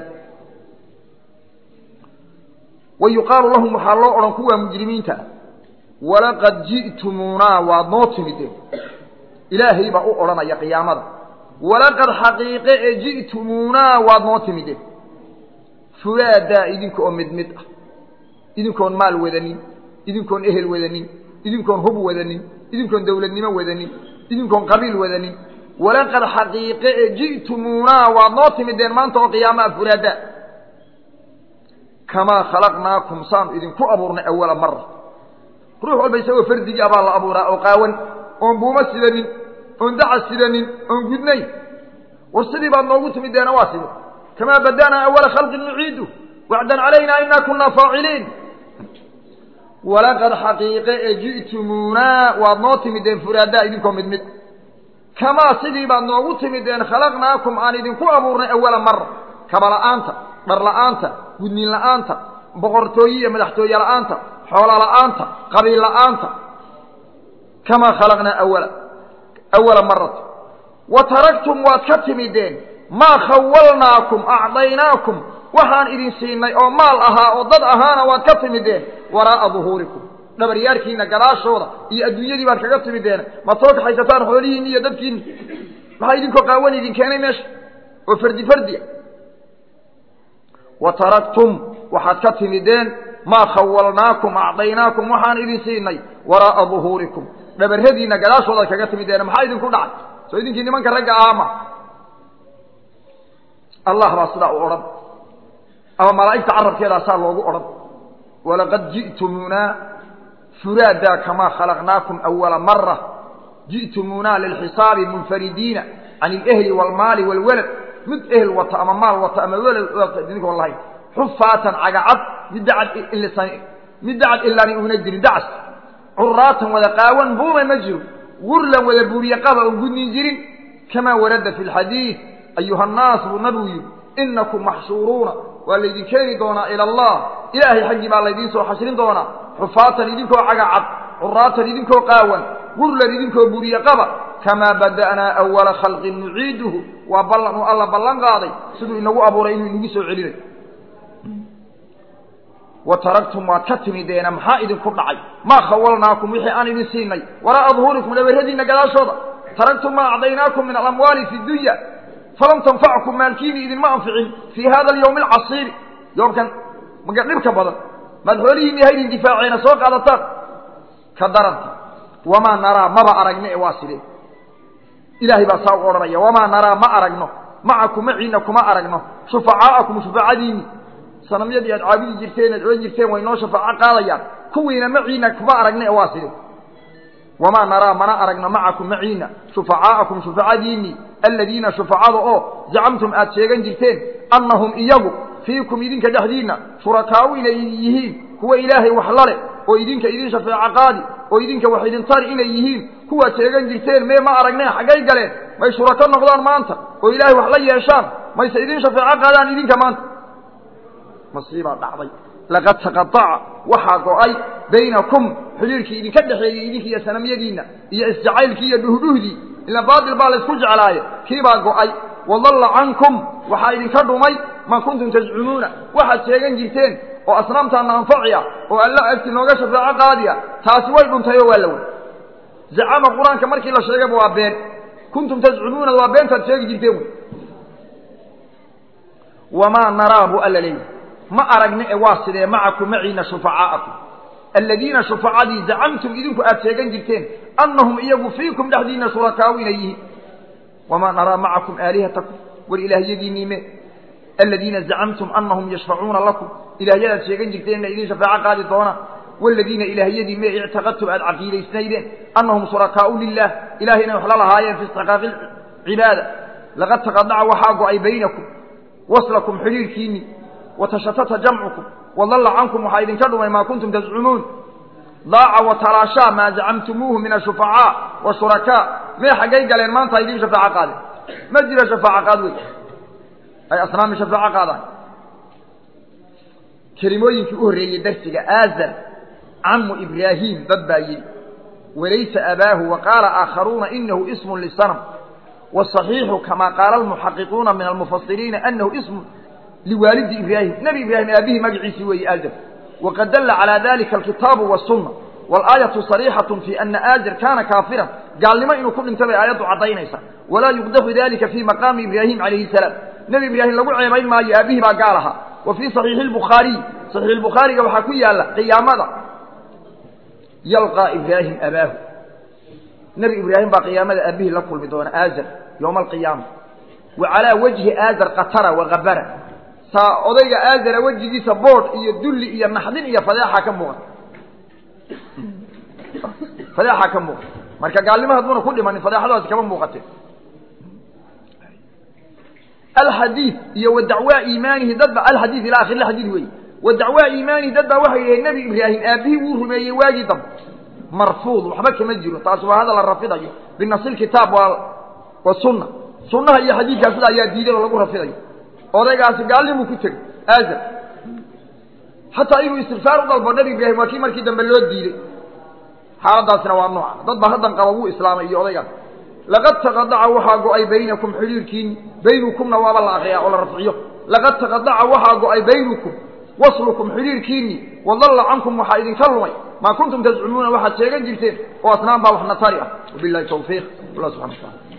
wa yuqaalu lahum waxaa loo odhan kuwa mujrimiinta walaqad ji'tumuunaa waad noo timideen ilaahay baa u odhanaya qiyaamada walaqad xaqiiqe ee ji'tumuunaa waad noo timideen fulaadaa idinka oo mid mid ah idinkoon maal wadanin idinkoon ehel wadanin idinkoon hub wadanin idinkoon dowladnimo wadanin idinkoon qabiil wadanin walaqad xaqiiqe ee ji'tumuunaa waad noo timideen maanta oo qiyaamaha fulaadaa kamaa khalaqnaakum saanu idinku abuurnay awala mara ruux walba isagoo fardigii abaa la abuuraa oo qaawan oon buuma sidanin oon daca sidanin oon gudnayn war sidii baad noogu timideena waa sida kamaa bada'naa awala khalqin nuciidu wacdan calayna inaa kunaa faaciliin walaqad xaqiiqe ee ji'tumuunaa waad noo timideen furaadaa idinkoo mid mid kamaa sidii baad noogu timideen khalaqnaakum aan idinku abuurnay awala mara kabala'aanta dharla'aanta gudniin la'aanta boqortooye iyo madaxtooye la'aanta xoolo la'aanta qabiil la'aanta kamaa khalaqnaa awala awala marata wa taraktum waad ka timideen maa khawalnaakum acdaynaakum waxaan idin siinay oo maal ahaa oo dad ahaana waad ka timideen waraa'a duhuurikum dhabaryaarkiina gadaashooda iyo adduunyadii baad kaga timideen maad soo kaxaysataan xoolihiinni iyo dadkiinni maxaa idinkoo qaawan idin keenay meesha oo fardi fardia wa taraktum waxaad ka timideen maa khawalnaakum acdaynaakum waxaan idin siinay waraa'a duhuurikum dhabarradiinna gadaashoodaad kaga timideen maxaa idinku dhacay soo idinkii nimanka ragga ahaama allah baa sidaa u odhan ama malaa'igta carabkeedaasaa loogu odhan walaqad ji'tumuunaa furaadaa kamaa khalaqnaakum awala mara ji'tumuunaa lilxisaabi munfaridiina can ilehli waalmaali waalwalad mid ehel wata ama maal wata ama welad idinkoon lahayn xufaatan cagacad mid dacad mid dacad ilaani uuna jirin dacas curaatan wada qaawan buuma ma jiro gurlan wada buuriye qaba oon gudnin jirin kamaa warada fi lxadiid ayuha nnaas buu nabigu yidhi inakum maxshuuruuna waa laydin keeni doonaa ila allah ilaahay xaggii baa laydiin soo xashrin doonaa xufaatan idinkoo cagacad curaatan idinkoo qaawan gurlan idinkoo buuriye qaba kamaa bada'naa awala khalqin nuciiduhu waa ballan uu alla ballan qaaday siduu inagu abuuray inuu inagu soo celinayo wa taraktum waad ka timideena maxaa idinku dhacay maa khawalnaakum wixii aan idin siinay waraa'a duhuurikum dhabarradiinna gadaashooda taraktum maa acdaynaakum min alamwaali fi dunya falam tanfackum maalkiini idinma anficin fii hada alyawmi alcasiiri yoomkan maga dhibka badan maad xoolihiinni haydin difaaceena soo qaadataan ka daranta wamaa naraa maba aragno ee waa sidee ilaahay baa saa u odhanaya wamaa naraa ma aragno macakum maciinna kuma aragno shufacaa'akum shufacadiinni sanamyadii aad caabudi jirteen aad odhan jirteen way noo shafaaco qaadayaan kuwiina maciinna kuma aragno ee waa sidee wamaa naraa mana aragno macakum maciinna shufacaa'akum shufacadiinnii aladiina shufacada oo zacamtum aad sheegan jirteen annahum iyagu fiikum idinka dhexdiinna shurakaau inay yihiin kuwa ilaahay wax lale oo idinka idin shafeeco qaadi oo idinka wax idin tari inay yihiin kuwaad sheegan jirteen mee ma aragneen xaggay galeen may shurako noqdaan maanta oo ilaahay wax la yeeshaan mayse idin shafeeco qaadaan idinka maanta masiibaa dhacday laqad taqaaca waxaa go-ay baynakum xidhiirkii idinka dhexeeyey idinka iyo sanamyadiinna iyo isjacaylkii iyo dhuhdhuhdii ila baatil baa laysku jeclaaye kiibaa go-ay wadalla cankum waxaa idinka dhumay maa kuntum tajcumuuna waxaad sheegan jirteen oo asnaamtaana anfaciya oo alla agti nooga shafeeco qaadiya taasi way dhuntayoo waa la wey zacama qur-aanka markii la sheegayba waa been kuntum tazcumuuna waa beentaad sheegi jirteen wey wamaa naraa buu alla leeyahy ma aragna ee waa sidee macakum maciina shufacaa'akum aladiina shufacadii zacamtum idinku aad sheegan jirteen annahum iyagu fiikum dhexdiinna shurakaau inay yihiin wamaa naraa macakum aalihatakum war ilaahyadiinniime aladiina zacamtum annahum yashfacuuna lakum ilaahyadaad sheegan jirteen inay idin shafaaco qaadi doonaan waladiina ilaahyadii me ictaqadtum aad caqiidaysnaydeen annahum shurakaau lilah ilahay inay wax la lahaayeen fi istixqaaqi cibaada laqad taqadaca waxaa go-ay baynakum waslakum xidhiirkiinni watashatata jamcukum wadalla cankum waxaa idinka dhumay maa kuntum tazcumuun daaca watalaashaa maa zacamtumuuhu min ashufacaa washurakaa mee xaggay galeen maanta idiin shafaaco qaadeen ma jira shafaaco qaad wey ay asnaami shafaaco qaadaan kelimooyinkii u horreeyey darsiga aazar camu ibraahiim dad baa yidhi walaysa abaahu wa qaala aakharuuna inahu ismun lisanam wasaxiixu kamaa qaala almuxaqiquuna min almufasiriina anahu ismun liwaalidi ibraahim nebi ibraahim aabihii magaciisii weeye aazar waqad dalla calaa dalika alkitaabu wasunna walaayatu sariixatu fi ana aazar kaana kaafiran gaalnimo inuu ku dhintay bay aayaddu caddaynaysa walaa yuqdaxu dalika fii maqaami ibraahim calayhi salaam nebi ibraahim lagu ceebayn maayo aabihii baa gaal ahaa wa fii saxiixi albukhaariy saxiix bukhaariga waxaa ku yaalla qiyaamada yalqaa ibraahim abaahu nebi ibraahim baa qiyaamada aabihii la kulmi doona aazar yowma alqiyaama wa calaa wajhi aazar qatara wakabara saa odayga aazara wejigiisa boodh iyo dulli iyo naxdin iyo fadeexaa ka muuqata fadeexaa ka muuqata marka gaalnimo hadduuna ku dhimanin fadeexadaasi kama muuqateen alxadiid iyo wa dacwaa iimaanihi dad ba alxadiid ila akhir xadiid weeye wa dacwaa iimaanihi dad baa waxay yidhahen nebi ibraahim aabihii wuu rumeeyey waagii dambe marfuud waxba kama jiro taasi waa hadal la rafidayo binasi lkitaab waa wasunna sunnaha iyo xadiidkaa sida ayaa diiday oo lagu rafidayo odaygaasi gaalnimuu ku tegey aazar xataa inuu istikfaar u dalbo nabi ibraahim waa kii markii dambe loo diiday xaaladaasina waa nooca dad baa haddan qaba wuu islaamay iyo odaygaas laqad taqadaca waxaa go-ay baynakum xidhiirkiini baynukumna waaba la akriyaa oo la rafciyo laqad taqadaca waxaa go-ay baynukum waslukum xidhiirkiini wadalla cankum waxaa idinka lumay maa kuntum tascumuuna waxaad sheegan jirteen oo asnaan baa wax natari ah wabilahi tawfiiq allah subxana wa taala